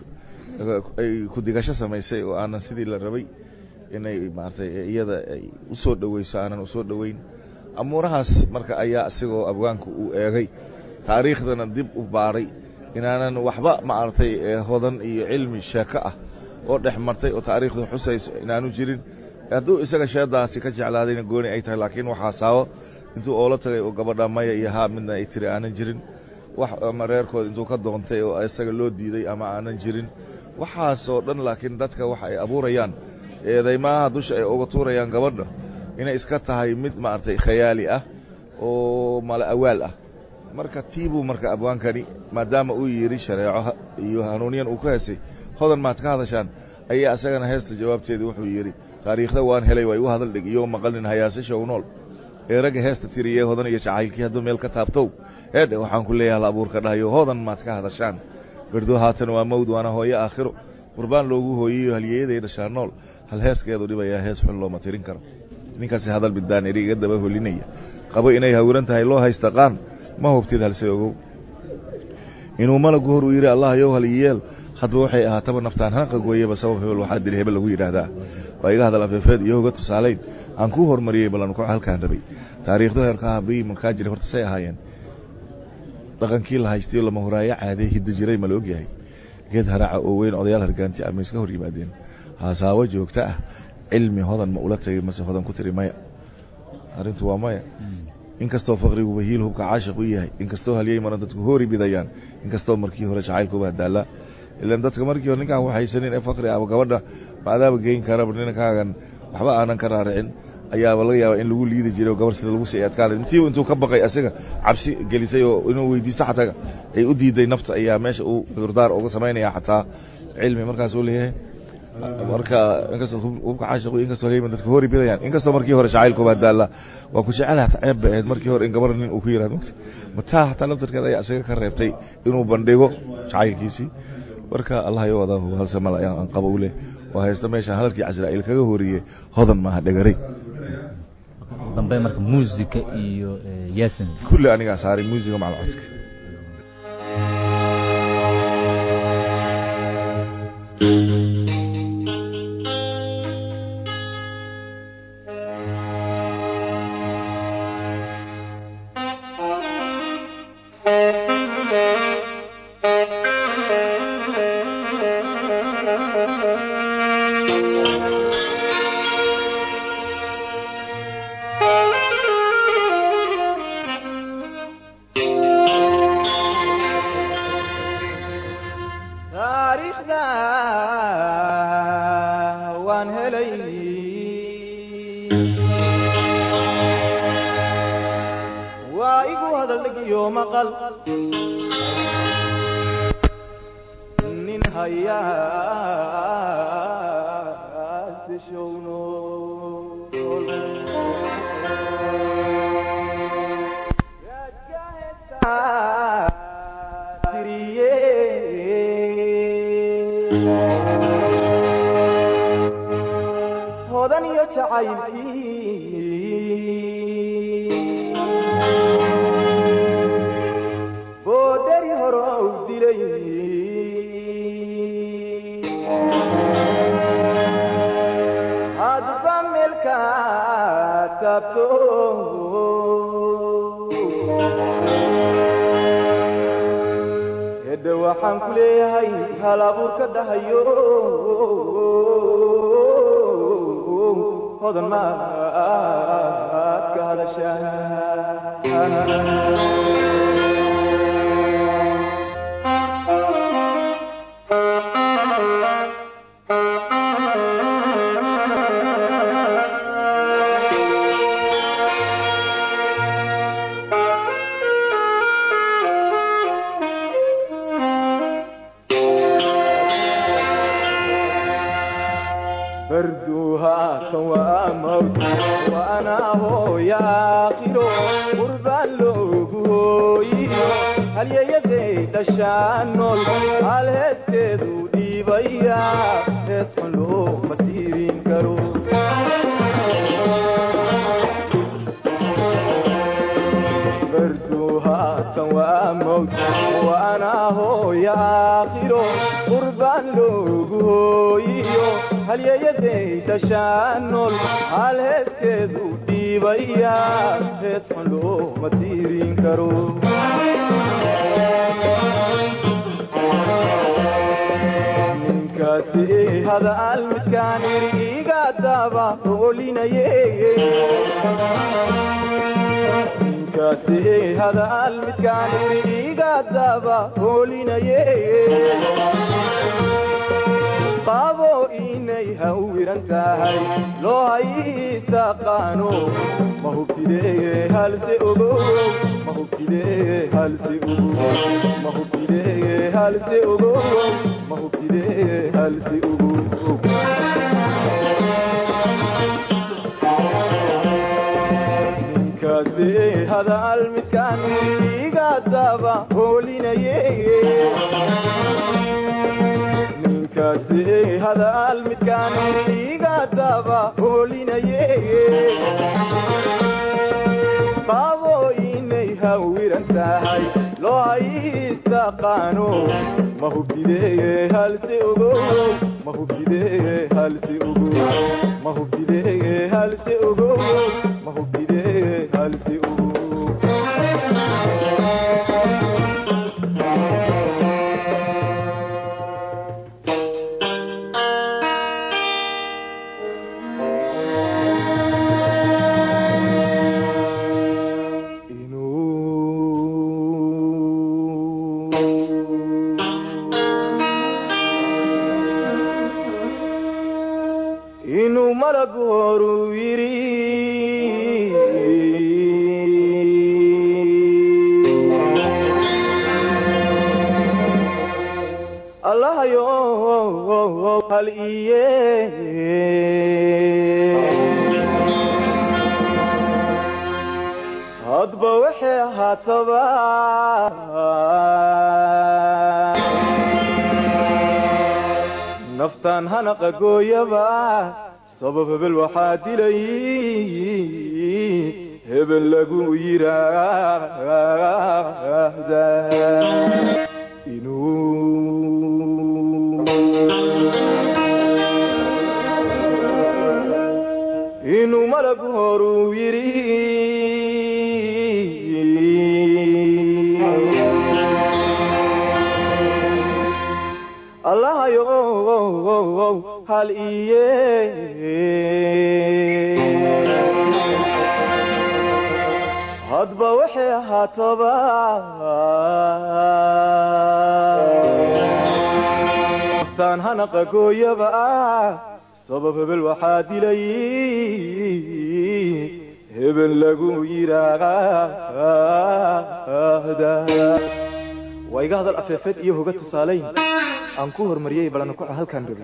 ay ku-digasho samaysay oo aanan sidii la rabay inay maaragtay iyada ay u soo dhoweyso aanan usoo dhoweyn amuurahaas marka ayaa isigoo abwaanku uu eegay taariikhdana dib u baaray inaanan waxba maaragtay hodan iyo cilmi sheeko ah oo dhex martay oo taariikhdu xusayso inaanu jirin hadduu isaga sheedaasi ka jeclaadayna gooni ay tahay laakiin waxaa saawo intuu oola tagay oo gabadha maya iyo haa midna ay tiri aanan jirin wax ama reerkooda intuu ka doontay oo isaga loo diiday ama aanan jirin waxaasoo dhan laakiin dadka waxa ay abuurayaan eedaymaha dusha ay uga tuurayaan gabadha inay iska tahay mid maaragtay khayaali ah oo mala awaal ah marka tiibuu marka abwaankani maadaama uu yidhi shareeco iyo hanuuniyan uu ku heesay hodan maad ka hadashaan ayaa isagana heesta jawaabteedii wuxuu yidhi taariikhda waan helay way u hadal dhig iyo maqalin hayaasasha u nool ee ragga heesta tiriyee hodan iyo jacaylkii hadduu meel ka taabtow eedhe waxaan ku leeyahay hal abuurka dhahayo hodan maad ka hadashaan berdo haatan waa mawd waana hooyo aakhiro qurbaan loogu hooyiyo halyeeyaday dhashaa nool hal heeskeedu dhibayaa hees xun looma tirin karo ninkaasi hadal biddaan eri iga daba holinaya qabo inay hawiran tahay loo haysta qaan ma hubtid halse ogow inuu malagu hor uu yidhi allah yow hal iyeel hadba waxay ahaataba naftaan hanaqa gooyaba sabab hebel waxaa dili hebel lagu yidhaahdaa waa iga hadal afeefeed iyo hoga tusaalayn aan kuu hormariyey ballan ku halkaan rabay taariikhdu heerka ahabii markaa jiray horta say ahaayeen dhaqankii la haystayo lama horaayo caadee hiddo jiray ma la ogyahay geed haraaca oo weyn odayaal hargaanti ama iska hor yimaadeen haasaabo joogto ah cilmi hodan ma ula tagay mase hodan ku tiri maya arrintu waa maya inkastoo faqriguba hiil hubka caashiq u yahay inkastoo halyey maran dadku hoori bidayaan inkastoo markii hore jacaylkuba hadaallaa ilan dadka markii hore ninkaan waxaysanin ee faqri aba gabadha maadaaba geyn karaba ninkaagan waxba aanan ka raaricin ayaaba laga yaaba in lagu liidi jiray oo gabar sida lagu sii adkaanay intii intuu ka baqay asiga cabsi gelisay oo inuu weydiisto xataa ay u diiday nafta ayaa meesha uu cudurdaar uga samaynaya xataa cilmi markaas uu leeyahay marka inkastoo hubka caashiqu inkastoo heyman dadka hori bidayaan inkastoo markii hore jacaylku baa daalla waa ku jecelaha ceeb bay ahayd markii hore in gabar nin uu ku yirahdo mugta mataa hataa laftarkeeda ayaa isaga ka reebtay inuu bandhigo jacaylkiisii marka allah yo wada halse mal aan qabo u leh oo haysta meeshaan hadalkii casraa'il kaga horiyey hodan maaha dhegaray dambe marka muusika iyo yaasin kulli anigaa saaray muusiga macal codka taariikhda waan helay waa igu hadal dhegiyo maqal nin hayaasishowno hodan iyo jacaylkii boodhari horow dilay hadba meelka taabto hedda waxaan ku leeyahay hal abuurka dhahayo hodan maad ka برduها تواموت وأنا هو يا آخر قربان لوغويو هل يدي دشانول هل هسكدو ديبايا هسكن لو مسيرين كرو برduها تواموت وأنا هو يا آخر قربان لوغويو halyeeyaday dashaanol hal heeskeedu dhiibaya hees xun looma tiirin karo ninkaasi hadaal midkaan iri iga daba oolinaye ninkaasi hadaal midkaan iri iga daba oolinaye qabo inay hawiran tahay loo haystaqaano ma hubtidee halse ogo ma hubtidee halse ogo ma hubtidee halse ogo ma hubtidee halse ogo ninkaasi hadaal midkaan iga daba hoolinaye ninkaasi hadaal midkaan iga daba hoolinaye qabo inay hawiran tahay loo haystaqaano ma hubtidee halse ogo ma hubtidee halse ogo ma hubtidee halse ogo ma hubtidee halse ogo inuu malagu horu yidhi allahayo hal iye hadba waxay ahaataba naftaan hanaqa gooyaba sabab hebel waxaa dilay hebel lagu yiraahda inuu malagu horuu yidhi allahayo hal iye hadba waxay ahaataba naftaan hanaqa gooyaba sabab hebel waxaa dilay hebel lagu yiraahda waa iga hadal afeefeed iyo hoga tusaalayn aan ku horumariyey balana kuco halkaan rabin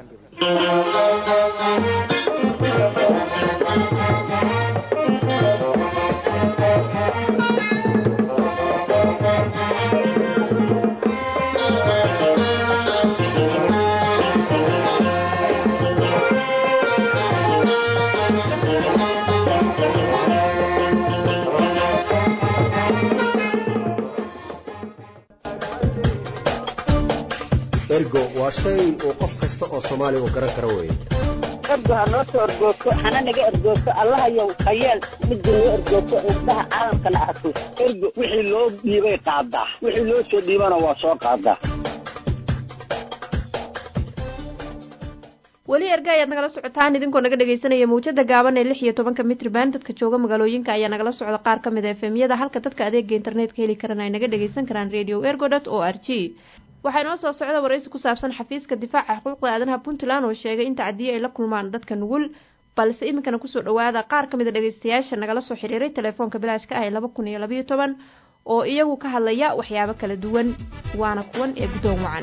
ergo waa shay uu qof kasta oo soomaaliya uu garan karo weeye ergo ha noo soo ergoogto hana naga ergoogto allahayow hayeel midda noo ergoogto indhaha caalamkana arko ergo wixii loo dhiibay qaadaa wixii loo soo dhiibana waa soo qaadaa weli erga ayaad nagala socotaan idinkoo naga dhegaysanaya mawjada gaaban ee lix iyo tobanka mitrban dadka jooga magaalooyinka ayaa nagala socda qaar ka mid a efemyada halka dadka adeega internetka heli karan ay naga dhagaysan karaan radio ergo dot o r g waxaa inoo soo socda waraysi ku saabsan xafiiska difaaca xuquuqda aadanaha puntland oo sheegay in tacdiye ay la kulmaan dadka nugul balse iminkana kusoo dhawaada qaar ka mid a dhegaystayaasha nagala soo xiriiray telefoonka bilaashka ah ee laba kun iyo labayo toban oo iyagu ka hadlaya waxyaabo kala duwan waana kuwan ee guddoon wacan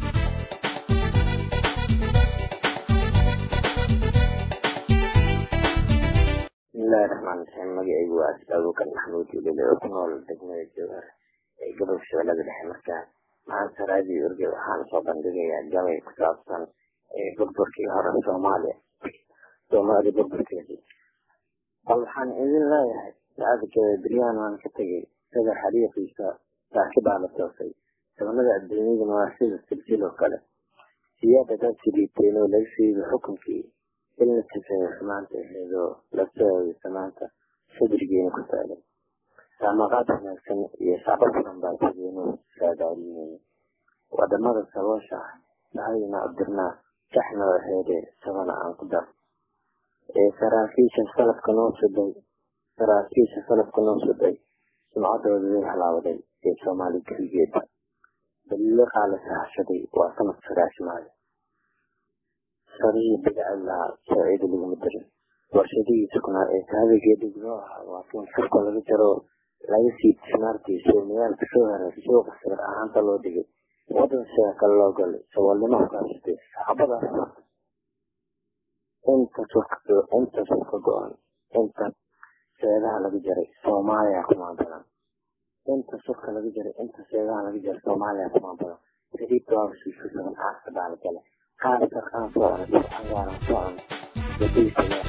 bismillahi raxmaan raxiim magacaygu waa abuukar maxamuud ilile oo ku nool degmada jowhar ee gobolka shabeellada dhexe markaa maanta raadiyo urge waxaan soo bandhigayaa gabay ku saabsan burburkii hore soomaaliya soomaaliya burburkeedii bal waxaan idin leeyahay saacadkeeda beryahan waan ka tegay sida xariiqiisa saaxiibaa la toosay sabanada adduunyaduna waa sida silsiloo kale siyaada dad siliiteen oo laga sheegay xukunkii ilna sifeeyo xumaanta aheedoo la sooyay samaanta sadrigeena ku taagan saamaqaad wanaagsan iyo shacbo badan baa sideenu saadaalinayna wadamada saboosha ah sahayna abdirnaa saxnoo aheedee sabana aan ku dar ee saraakiisha salafka noo suday saraakiisha salafka noo suday sumcadooda way halaawaday ee soomaali keligeeda daliiqaa la sahashaday waa sanad sagaashimaayo sarihii bidacad lahaa soociida laguma dirin warshadihii sugnaa ee sahabigeeda gudoo ahaa waa kin furka laga jaro laga sii tismaartii soomiyaalka soo haray suuqa sawir ahaanta loo dhigay wadan sheeka loo galay saboolnimo hogaasatay saxaabadaas inta surka inta surka go-an inta seedaha laga jaray soomaaliya kumaan badan inta surka laga jaray inta seedaha laga jaray soomaaliya kumaan badan saliibta waaba shiishu saban caasa baa la galay qaar sarkaan soo cunay bir cagaaran soo cunay wadaysa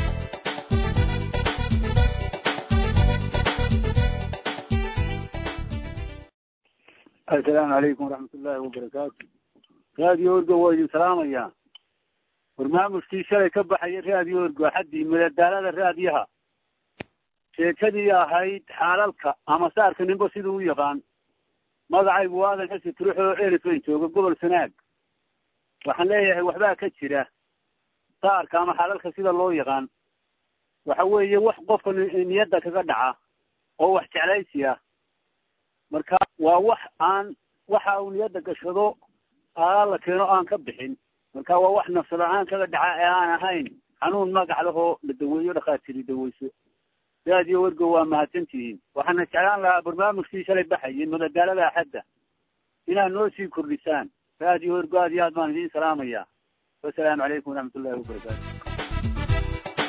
assalaamu calaykum waraxmat ullaahi wabarakaatu raadiyo orgo waa idin salaamayaa barnaamijkii shalay ka baxaya raadiyo orgo xaddii madadaalada raadiyaha sheekadii ahayd xaalalka ama saarka ninba siduu u yaqaan magacaygu waadan xisi turux oo elifan jooga gobol sanaag waxaan leeyahay waxbaa ka jira saarka ama xaalalka sida loo yaqaan waxa weeye wax qofka niyadda kaga dhaca oo wax jeclaysi ah marka waa wax aan waxa uu niyadda gashado aalaa la keeno aan ka bixin marka waa wax nafsada-aan kaga dhaca ee aan ahayn xanuun magac lahoo la daweeyo dhakhaatiri daweyso raadiyo wergo waa mahadsantihiin waxaana jeclaan lahaa barnaamijkii shalay baxayay madadaalada axadda inaad noo sii kordhisaan raadiyo wergo aad iyo aad baan idiin salaamayaa wasalaamu calaykum waraxmat ullahi wabarakaatu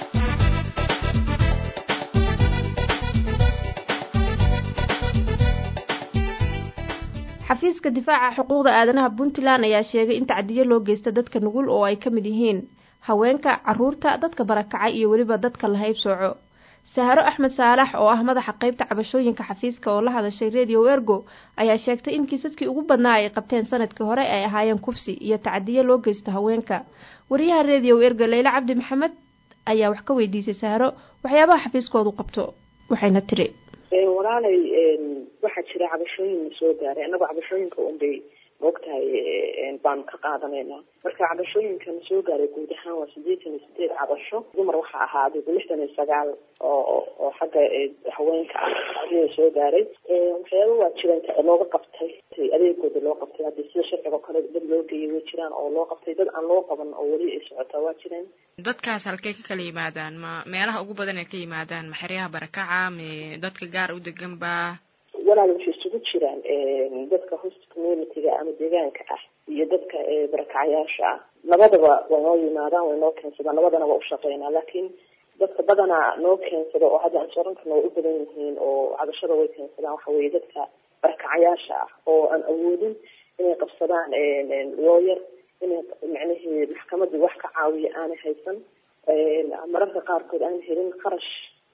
xafiiska difaaca xuquuqda aadanaha puntland ayaa sheegay in tacdiyo loo geysta dadka nugul oo ay ka mid yihiin haweenka caruurta dadka barakacay iyo weliba dadka la haybsooco saharo axmed saalax oo ah madaxa qeybta cabashooyinka xafiiska oo la hadashay radio ergo ayaa sheegtay in kiisaskii ugu badnaa ay qabteen sanadkii hore ay ahaayeen kufsi iyo tacdiyo loo geysto haweenka wariyaha radio ergo leyle cabdi maxamed ayaa wax ka weydiisay saharo waxyaabaha xafiiskoodu qabto waxayna tiri walaalay waxaa jira cabashooyin na soo gaaray annagoo cabashooyinka unbay maogtahay baanu ka qaadanaynaa marka cabashooyinka na soo gaaray guud ahaan waa sideetan iyo sideed cabasho dumar waxaa ahaa adigu lixdan iyo sagaal oo oo xagga haweenka ah ayaa soo gaaray waxyaaba waa jiraan looga qabtay adeegooda loo qabtay hadii sida sharciga kale dad loo geeyay way jiraan oo loo qabtay dad aan loo qaban oo weli ay socotaa waa jiraan dadkaas halkey ka kala yimaadaan ma meelaha ugu badan ay ka yimaadaan ma xeryaha barakaca me dadka gaar u degan ba walaal waxay isugu jiraan dadka host community-ga ama deegaanka ah iyo dadka barakacayaasha ah labadaba way noo yimaadaan way noo keensadaan labadana waa ushaqeynaa laakiin dadka badanaa noo keensada oo hadda aan sooran karna way u badan yihiin oo cabashada way keensadaan waxa weeye dadka barakacayaasha ah oo aan awoodin inay qabsadaan looyar inay macnihii maxkamadii wax ka caawiya aanay haysan mararka qaarkood aan helin kharash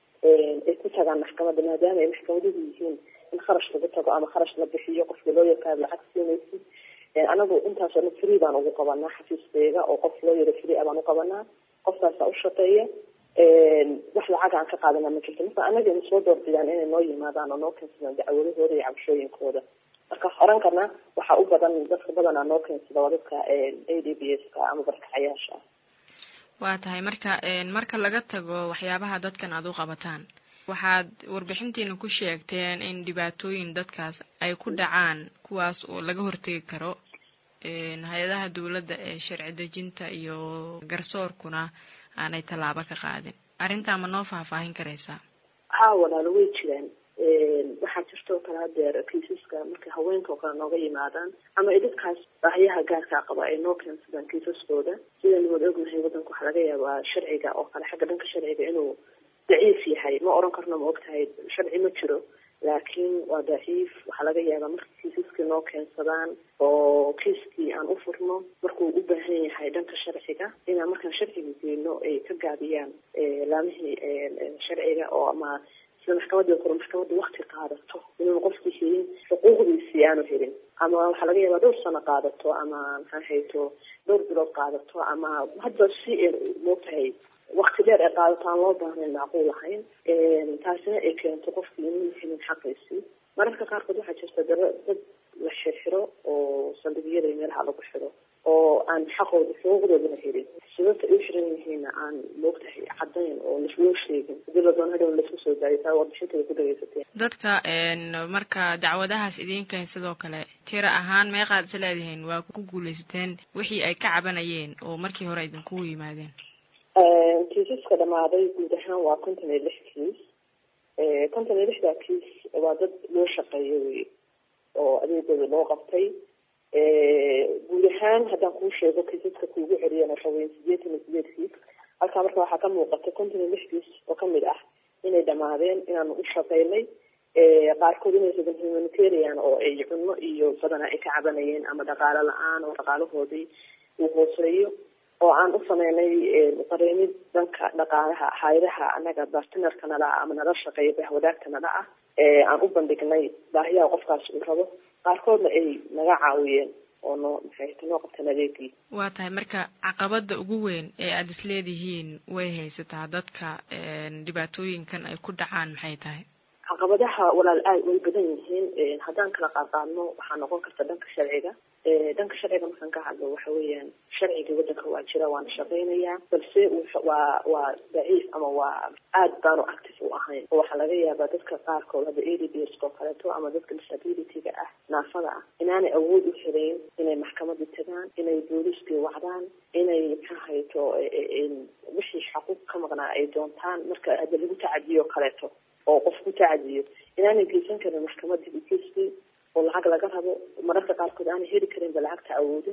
ay ku tagaan maxkamadda maadaama ay maxkamaduhu yihiin in kharash lagu tago ama kharash la bixiyo qofka looyarkaa lacag siinaysid anagu intaasoo dhan free baan ugu qabanaa xafiiskeega oo qof looyara free a baan uqabanaa qofkaasa ushaqeeya wax lacag aan ka qaadana ma jirto marka anaga ina soo doorbidaan inay noo yimaadaan oo noo keensadaan dacwadahooda iyo cabashooyinkooda marka oran karna waxaa u badan dadka badanaa noo keensada waa dadka a d b s ka ama barkacayaasha ah waa tahay marka marka laga tago waxyaabaha dadkan aada u qabataan waxaad warbixintiina ku sheegteen in dhibaatooyin dadkaas ay ku dhacaan kuwaas oo laga hortegi karo hay-adaha dowladda ee sharci dejinta iyo garsoorkuna aanay tallaabo ka qaadin arrintaa ma noo faahfaahin karaysaa haa walaalo way jiraan waxaa jirta oo kale hadeer kiisaska markay haweenka oo kale nooga yimaadaan ama ay dadkaas baahiyaha gaarkaa qaba ay noo keensadaan kiisaskooda sidaynu wada ognahay waddanka waxaa laga yaabaa sharciga oo kale xagga dhanka sharciga inuu daciif yahay ma oran karno ma ogtahay sharci ma jiro laakiin waa daciif waxaa laga yaabaa marka kiisaskii noo keensadaan oo kiiskii aan u furno markuu u baahan yahay dhanka sharciga inaan markaan sharciga geyno ay ka gaabiyaan laamihii sharciga oo ama sida maxkamadii kore maxkamadda wakti qaadato inuuna qofkii helin xuquuqdiisii aanu helin ama waxaa laga yaabaa dhowr sano qaadato ama maxaa hayto dhowr bilood qaadato ama hadda si moogtahay wakti dheer ay qaadato aan loo baahnayn macquul ahayn taasina ay keento qofkii inuu helin xaqiisii mararka qaarkood waxaa jirta dara dad la xirxiro oo saldhigyada iyo meelaha lagu xiro oo aan xaqooda xuquuqdoodana helin sababta ay u xiran yihiinna aan moogtahay cadayn oo loo sheegin hadii la doono hadhow laisku soo daayo taa warbixinteeda ku dhageysateen dadka marka dacwadahaas idinkan sidoo kale tira ahaan meeqaad is leedihiin waa ku guuleysateen wixii ay ka cabanayeen oo markii hore idinkugu yimaadeen kiisaska dhamaaday guud ahaan waa konton iyo lix kiis konton iyo lixdaa kiis waa dad loo shaqeeyo wey oo adeegooda loo qabtay guud ahaan haddaan kuu sheego kiisaska kuugu celiyana waxa weya sideetan iyo sideed kiis halkaa marka waxaa ka muuqata konton iyo lix kiis oo kamid ah inay dhamaadeen inaanu u shaqeynay qaarkood inay ragan humanitarian oo ay cunno iyo badanaa ay ka cabanayeen ama dhaqaalo la-aan oo dhaqaalahoodii uu hooseeyo oo aan u sameynay qareemid dhanka dhaqaalaha hay-adaha anaga bartinarka nala ah ama nala shaqeeya bahwadaagta nala ah aan u bandhignay baahiyaha qofkaas uu rabo qaarkoodna ay naga caawiyeen oo noo maxay noo qabteen adeegii waa tahay marka caqabada ugu weyn ee aada isleedihiin way haysataa dadka dhibaatooyinkan ay ku dhacaan maxay tahay caqabadaha walaal aad way badan yihiin haddaan kala qaadqaadno waxaa noqon karta dhanka sharciga dhanka sharciga markaan ka hadlo waxa weeyaan sharciga waddanka waa jira waana shaqeynayaa balse waa waa daciif ama waa aad baanu active u ahayn oo waxaa laga yaabaa dadka qaarkood hadda a d b s oo kaleeto ama dadka disability-ga ah naafada ah inaanay awood u helayn inay maxkamadii tagaan inay booliiskii wacdaan inay maxaa hayto wixii xaquuq ka maqnaa ay doontaan marka hadda lagu tacadiyo kaleeto oo qof ku tacadiyo inaanay geysan karin maxkamadii ukiiskii oo lacag laga rabo mararka qaarkood aanay heli karinba lacagta awoodin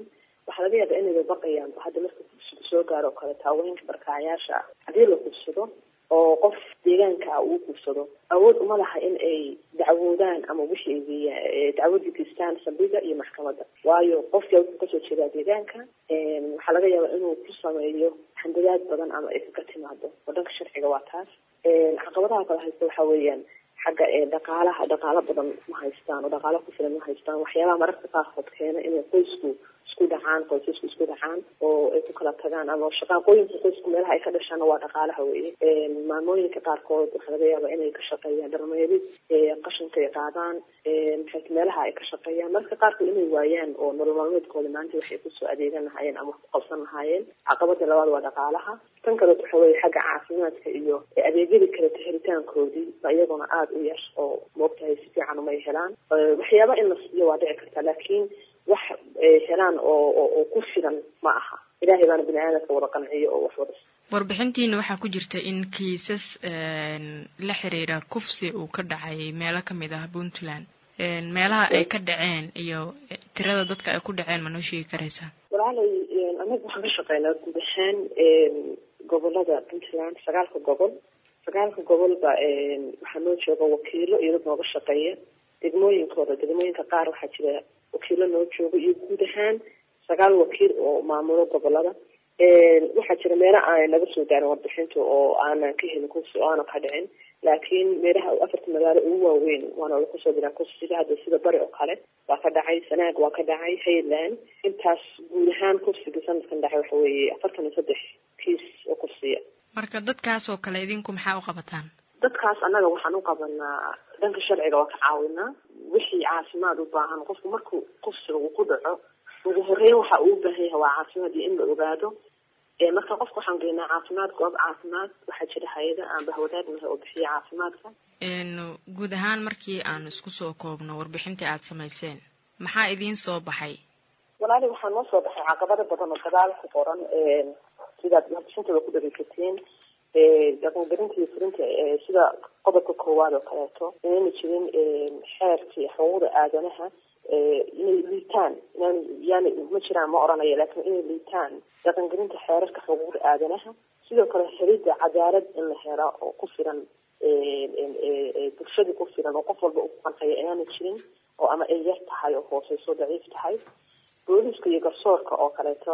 waxaa laga yaabaa inayba baqayaan hadda marka kufsigu soo gaaro oo kale taawooyinka barkaacayaasha ah haddii la kufsado oo qof deegaanka ah uu kufsado awood uma laha in ay dacwoodaan ama wixii ay dacwadii geystaan saldhiga iyo maxkamadda waayo qofka wuxuu kasoo jeedaa deegaanka waxaa laga yaabaa inuu ku sameeyo handadaad badan ama ay kaga timaado oo dhanka sharciga waa taas caqabadaha kale haysta waxaa weeyaan xagga dhaqaalaha dhaqaalo badan ma haystaan oo dhaqaalo ku filan ma haystaan waxyaabaha mararka qaarkood keena inay qoysku isku dhacaan qoysasku isku dhacaan oo ay ku kala tagaan ama shaqaaqooyinka qoysku meelaha ay ka dhashaan waa dhaqaalaha weye maalmooyinka qaarkood waxaa laga yaabaa inay ka shaqeeyaan dharmeelid qashinka ay qaadaan maxay meelaha ay ka shaqeeyaan mararka qaarkood inay waayaan oo nolol maalmeedkooda maanta waxay kusoo adeegan lahaayeen ama wax ku qabsan lahaayeen caqabada labaad waa dhaqaalaha tan kaleet waxa weye xagga caafimaadka iyo adeegyadii kaleto helitaankoodii ba iyaguna aada u yar oo moogtahay si fiican umay helaan waxyaaba in la siiyo waa dhici karta laakiin wax helaan oo oo ku filan ma aha ilaahay baana bini aadamka wada qanciyo oo wax wada warbixintiina waxaa ku jirta in kiisas la xiriira kufsi uu ka dhacay meelo kamid ah puntland meelaha ay ka dhaceen iyo tirada dadka ay ku dhaceen ma noo sheegi karaysaa walaalay anaga waxaan ka shaqeynaa guud ahaan gobolada puntland sagaalka gobol sagaalka gobolba waxaa noo jooga wakiilo iyo dad nooga shaqeeya degmooyinkooda degmooyinka qaar waxaa jira wakiilo noo jooga iyo guud ahaan sagaal wakiil oo maamulo gobolada waxaa jira meelo aan laga soo gaarin warbixinta oo aanan ka helin kursi oo aanan ka dhicin laakiin meelaha afarta magaalo ugu waaweyn waana la kusoo diraa kursiga hadda sida bari oo kale waa ka dhacay sanaag waa ka dhacay hayland intaas guud ahaan kursiga sanadkan dhacay waxa weeye afartan iyo saddex kiis oo kursiya marka dadkaas oo kale idinku maxaa u qabataan dadkaas annaga waxaan u qabanaa dhanka sharciga waa ka caawinaa wixii caafimaad u baahan qofku markuu kursiga uu ku dhaco ugu horeyn waxa uu u baahan yahay waa caafimaad iyo in la ogaado marka qofka waxaan geynaa caafimaad goob caafimaad waxaa jira hay-ada aan bahwadaagnahay oo bixiya caafimaadka guud ahaan markii aan isku soo koobno warbixintii aada samayseen maxaa idiin soo baxay walaali waxaa noo soo baxay caqabado badan oo gadaal ku qoran sidaad warbixintooda ku dhageysateen dhaqangelinta iyo fulinta sida qodobka koowaad oo kaleeto inayna jirin xeerkii xuquuqda aadanaha inay liitaan inaan yani ma jiraan ma oranayo laakiin inay liitaan dhaqangelinta xeerarka xuquuqda aadanaha sidoo kale helidda cadaalad in la helo oo ku filan bulshadii ku filan oo qof walba u qancaya inaana jirin oo ama ay yar tahay oo hooseyso daciif tahay booliska iyo garsoorka oo kaleeto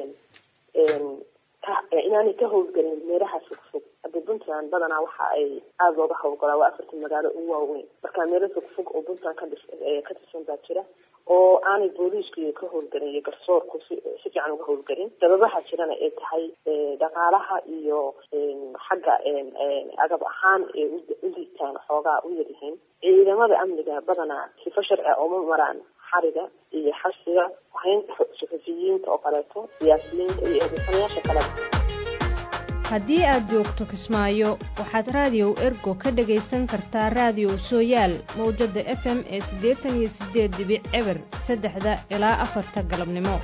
inaanay ka howlgelin meelaha fogfog hadda puntland badanaa waxa ay aada looga howlgalaa waa afartan magaalo ugu waaweyn marka meelo fogfog oo puntland ka ka tirsan baa jira oo aanay booliisku ka howlgelin iyo garsoorku si si fiican uga howlgelin sababaha jirana ay tahay dhaqaalaha iyo xagga agab ahaan ee u liitaan xoogaa u yaryihiin ciidamada amniga badanaa sifo sharci a uma maraan xariga iyo xasiga haynta suxufiyiinta oo kaleeto siyaasiyiinta iyo eedeysanayaasha kaleba haddii aad joogto kismaayo waxaad raadiyow ergo ka dhagaysan kartaa raadiyow sooyaal mawjadda f m ee siddeetan iyo siddeed dibic eber saddexda ilaa afarta galabnimo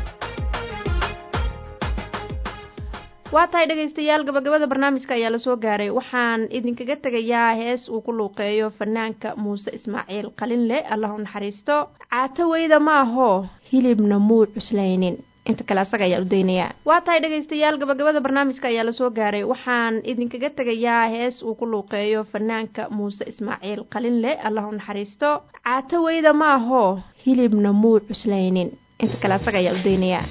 waa tahay dhegaystayaal gabagabada barnaamijka ayaa lasoo gaaray waxaan idinkaga tegayaa hees uu ku luuqeeyo fanaanka muuse ismaaciil qalinle allah u naxariisto caato weyda ma aho hilibna muu cuslaynin inta kale asaga ayaa u daynayaa waa tahay dhegaystayaal gabagabada barnaamijka ayaa lasoo gaaray waxaan idinkaga tegayaa hees uu ku luuqeeyo fanaanka muuse ismaaciil qalinle allah u naxariisto caato weyda ma aho hilibna muu cuslaynin inta kale asaga ayaa u daynayaa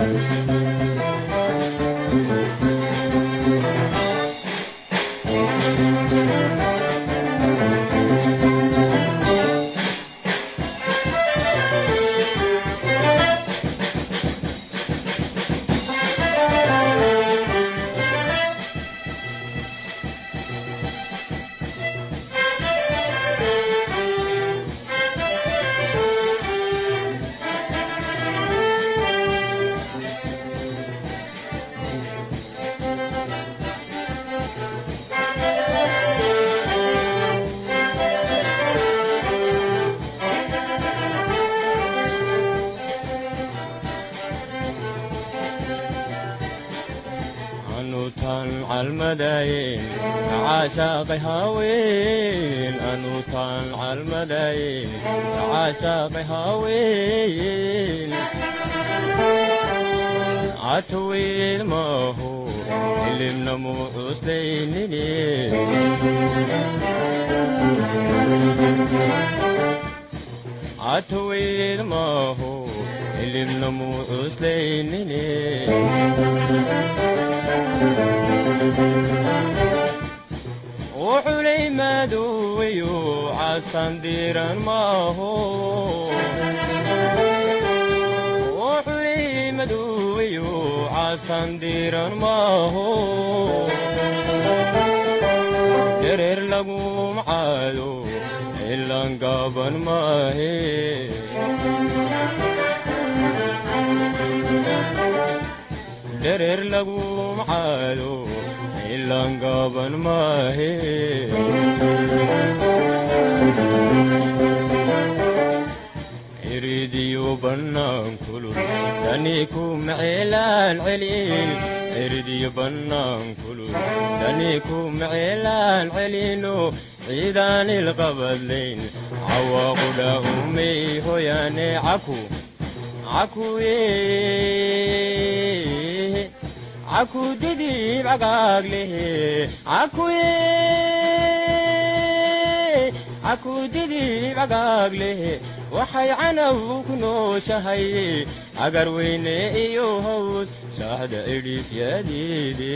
caashaaqay haween anuutaan calmadayn caashaaqay haween catawiil maaho ilimna muu cuslaynine catawiil maaho ilimna muu cuslaynine wuxulay madowayo casan diran maaho wuxulay madowayo casan diran maaho dereer lagu macaado ilan gaaban maahe dereer lagu macaado ilan gaaban maahe iridiyo bannaan kulul tani ku maceelaan celin iridiyo bannaan kulul tani ku maceelaan celino ciidaan ilqabadlayn cawaaqudha umay hoyaane caku cakuye caku didib cagaaglehe cakuye caku didib cagaaglehe waxay canaw ku nooshahay agar weyne iyo hawd shaaxda idhiifyadeede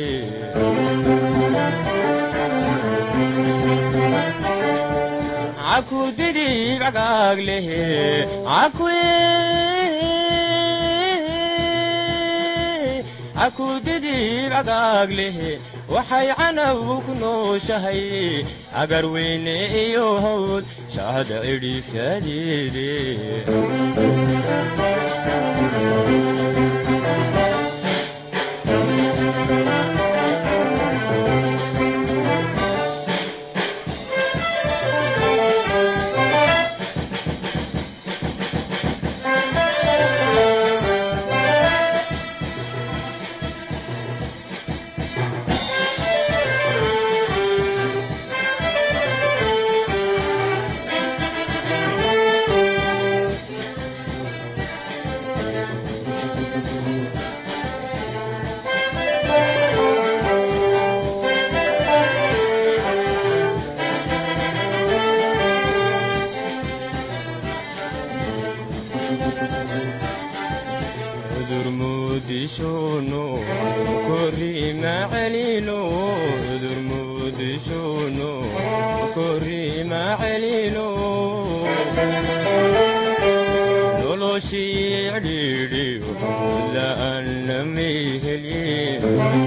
caku didib cagaaglehe cakuye caku didib cagaaglehe waxay canaw ku nooshahay agar weyne iyo hawd shahda idhiifyadeede cudur muudishono korima celino cudur muudishono korima celino noloshii cidhiidhiyo la'aana mayhelin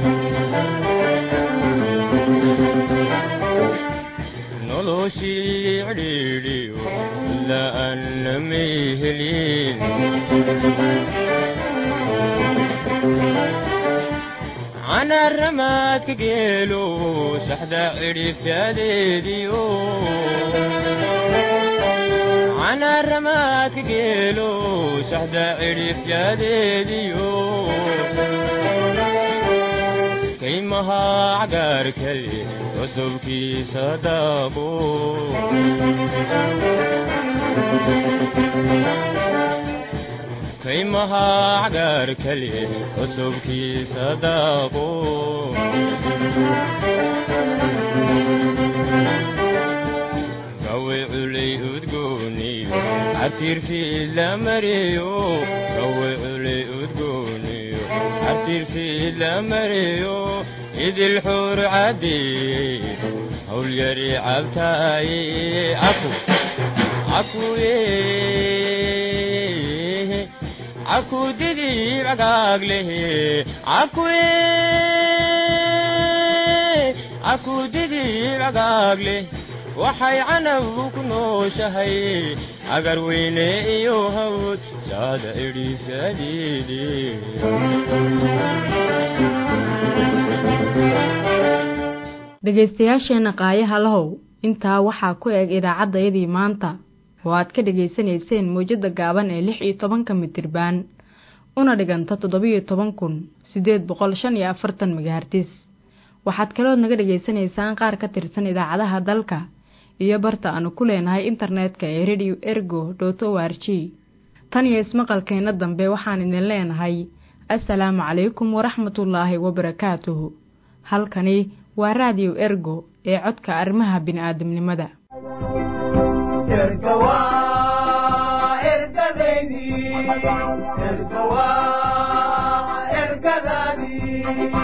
noloshii cidhiidhiyo la'aana mayhelin canaramaadka geelo saxda cidhifyadeediyo canaramaadka geelo saxda cidhifyadeediyo kaymaha cagaarkale cusubkiisa daaqo kaymaha cagaarkale cusubkiisa daaqo gawe culay udgooniyo cabtirfiid la mariyo gawe culay udgooniyo cabtirfiid la mariyo idil xuur cadeeyey howlyari cabtaaye caku cakuye caku didib cagaaglehe cakuye caku didib cagaagleh waxay canaw ku nooshahay agar weyne iyo hawd saada idhiisadeede dhegaystayaasheenna qaayaha lahow intaa waxaa ku eg idaacaddayadii maanta oo aad ka dhegaysanayseen mawjadda gaaban ee lix iyo tobanka mitirbaan una dhiganta toddobiyo toban kun siddeed boqol shan iyo afartan megahartis waxaad kalood naga dhegaysanaysaan qaar ka tirsan idaacadaha dalka iyo barta aanu ku leenahay internetka ee radio ergo dot o r g tan iyo ismaqalkeenna dambe waxaan idin leenahay assalaamu calaykum waraxmatullaahi wabarakaatuhu halkani waa raadiyo ergo ee codka arrimaha bini'aadamnimada ergadaadii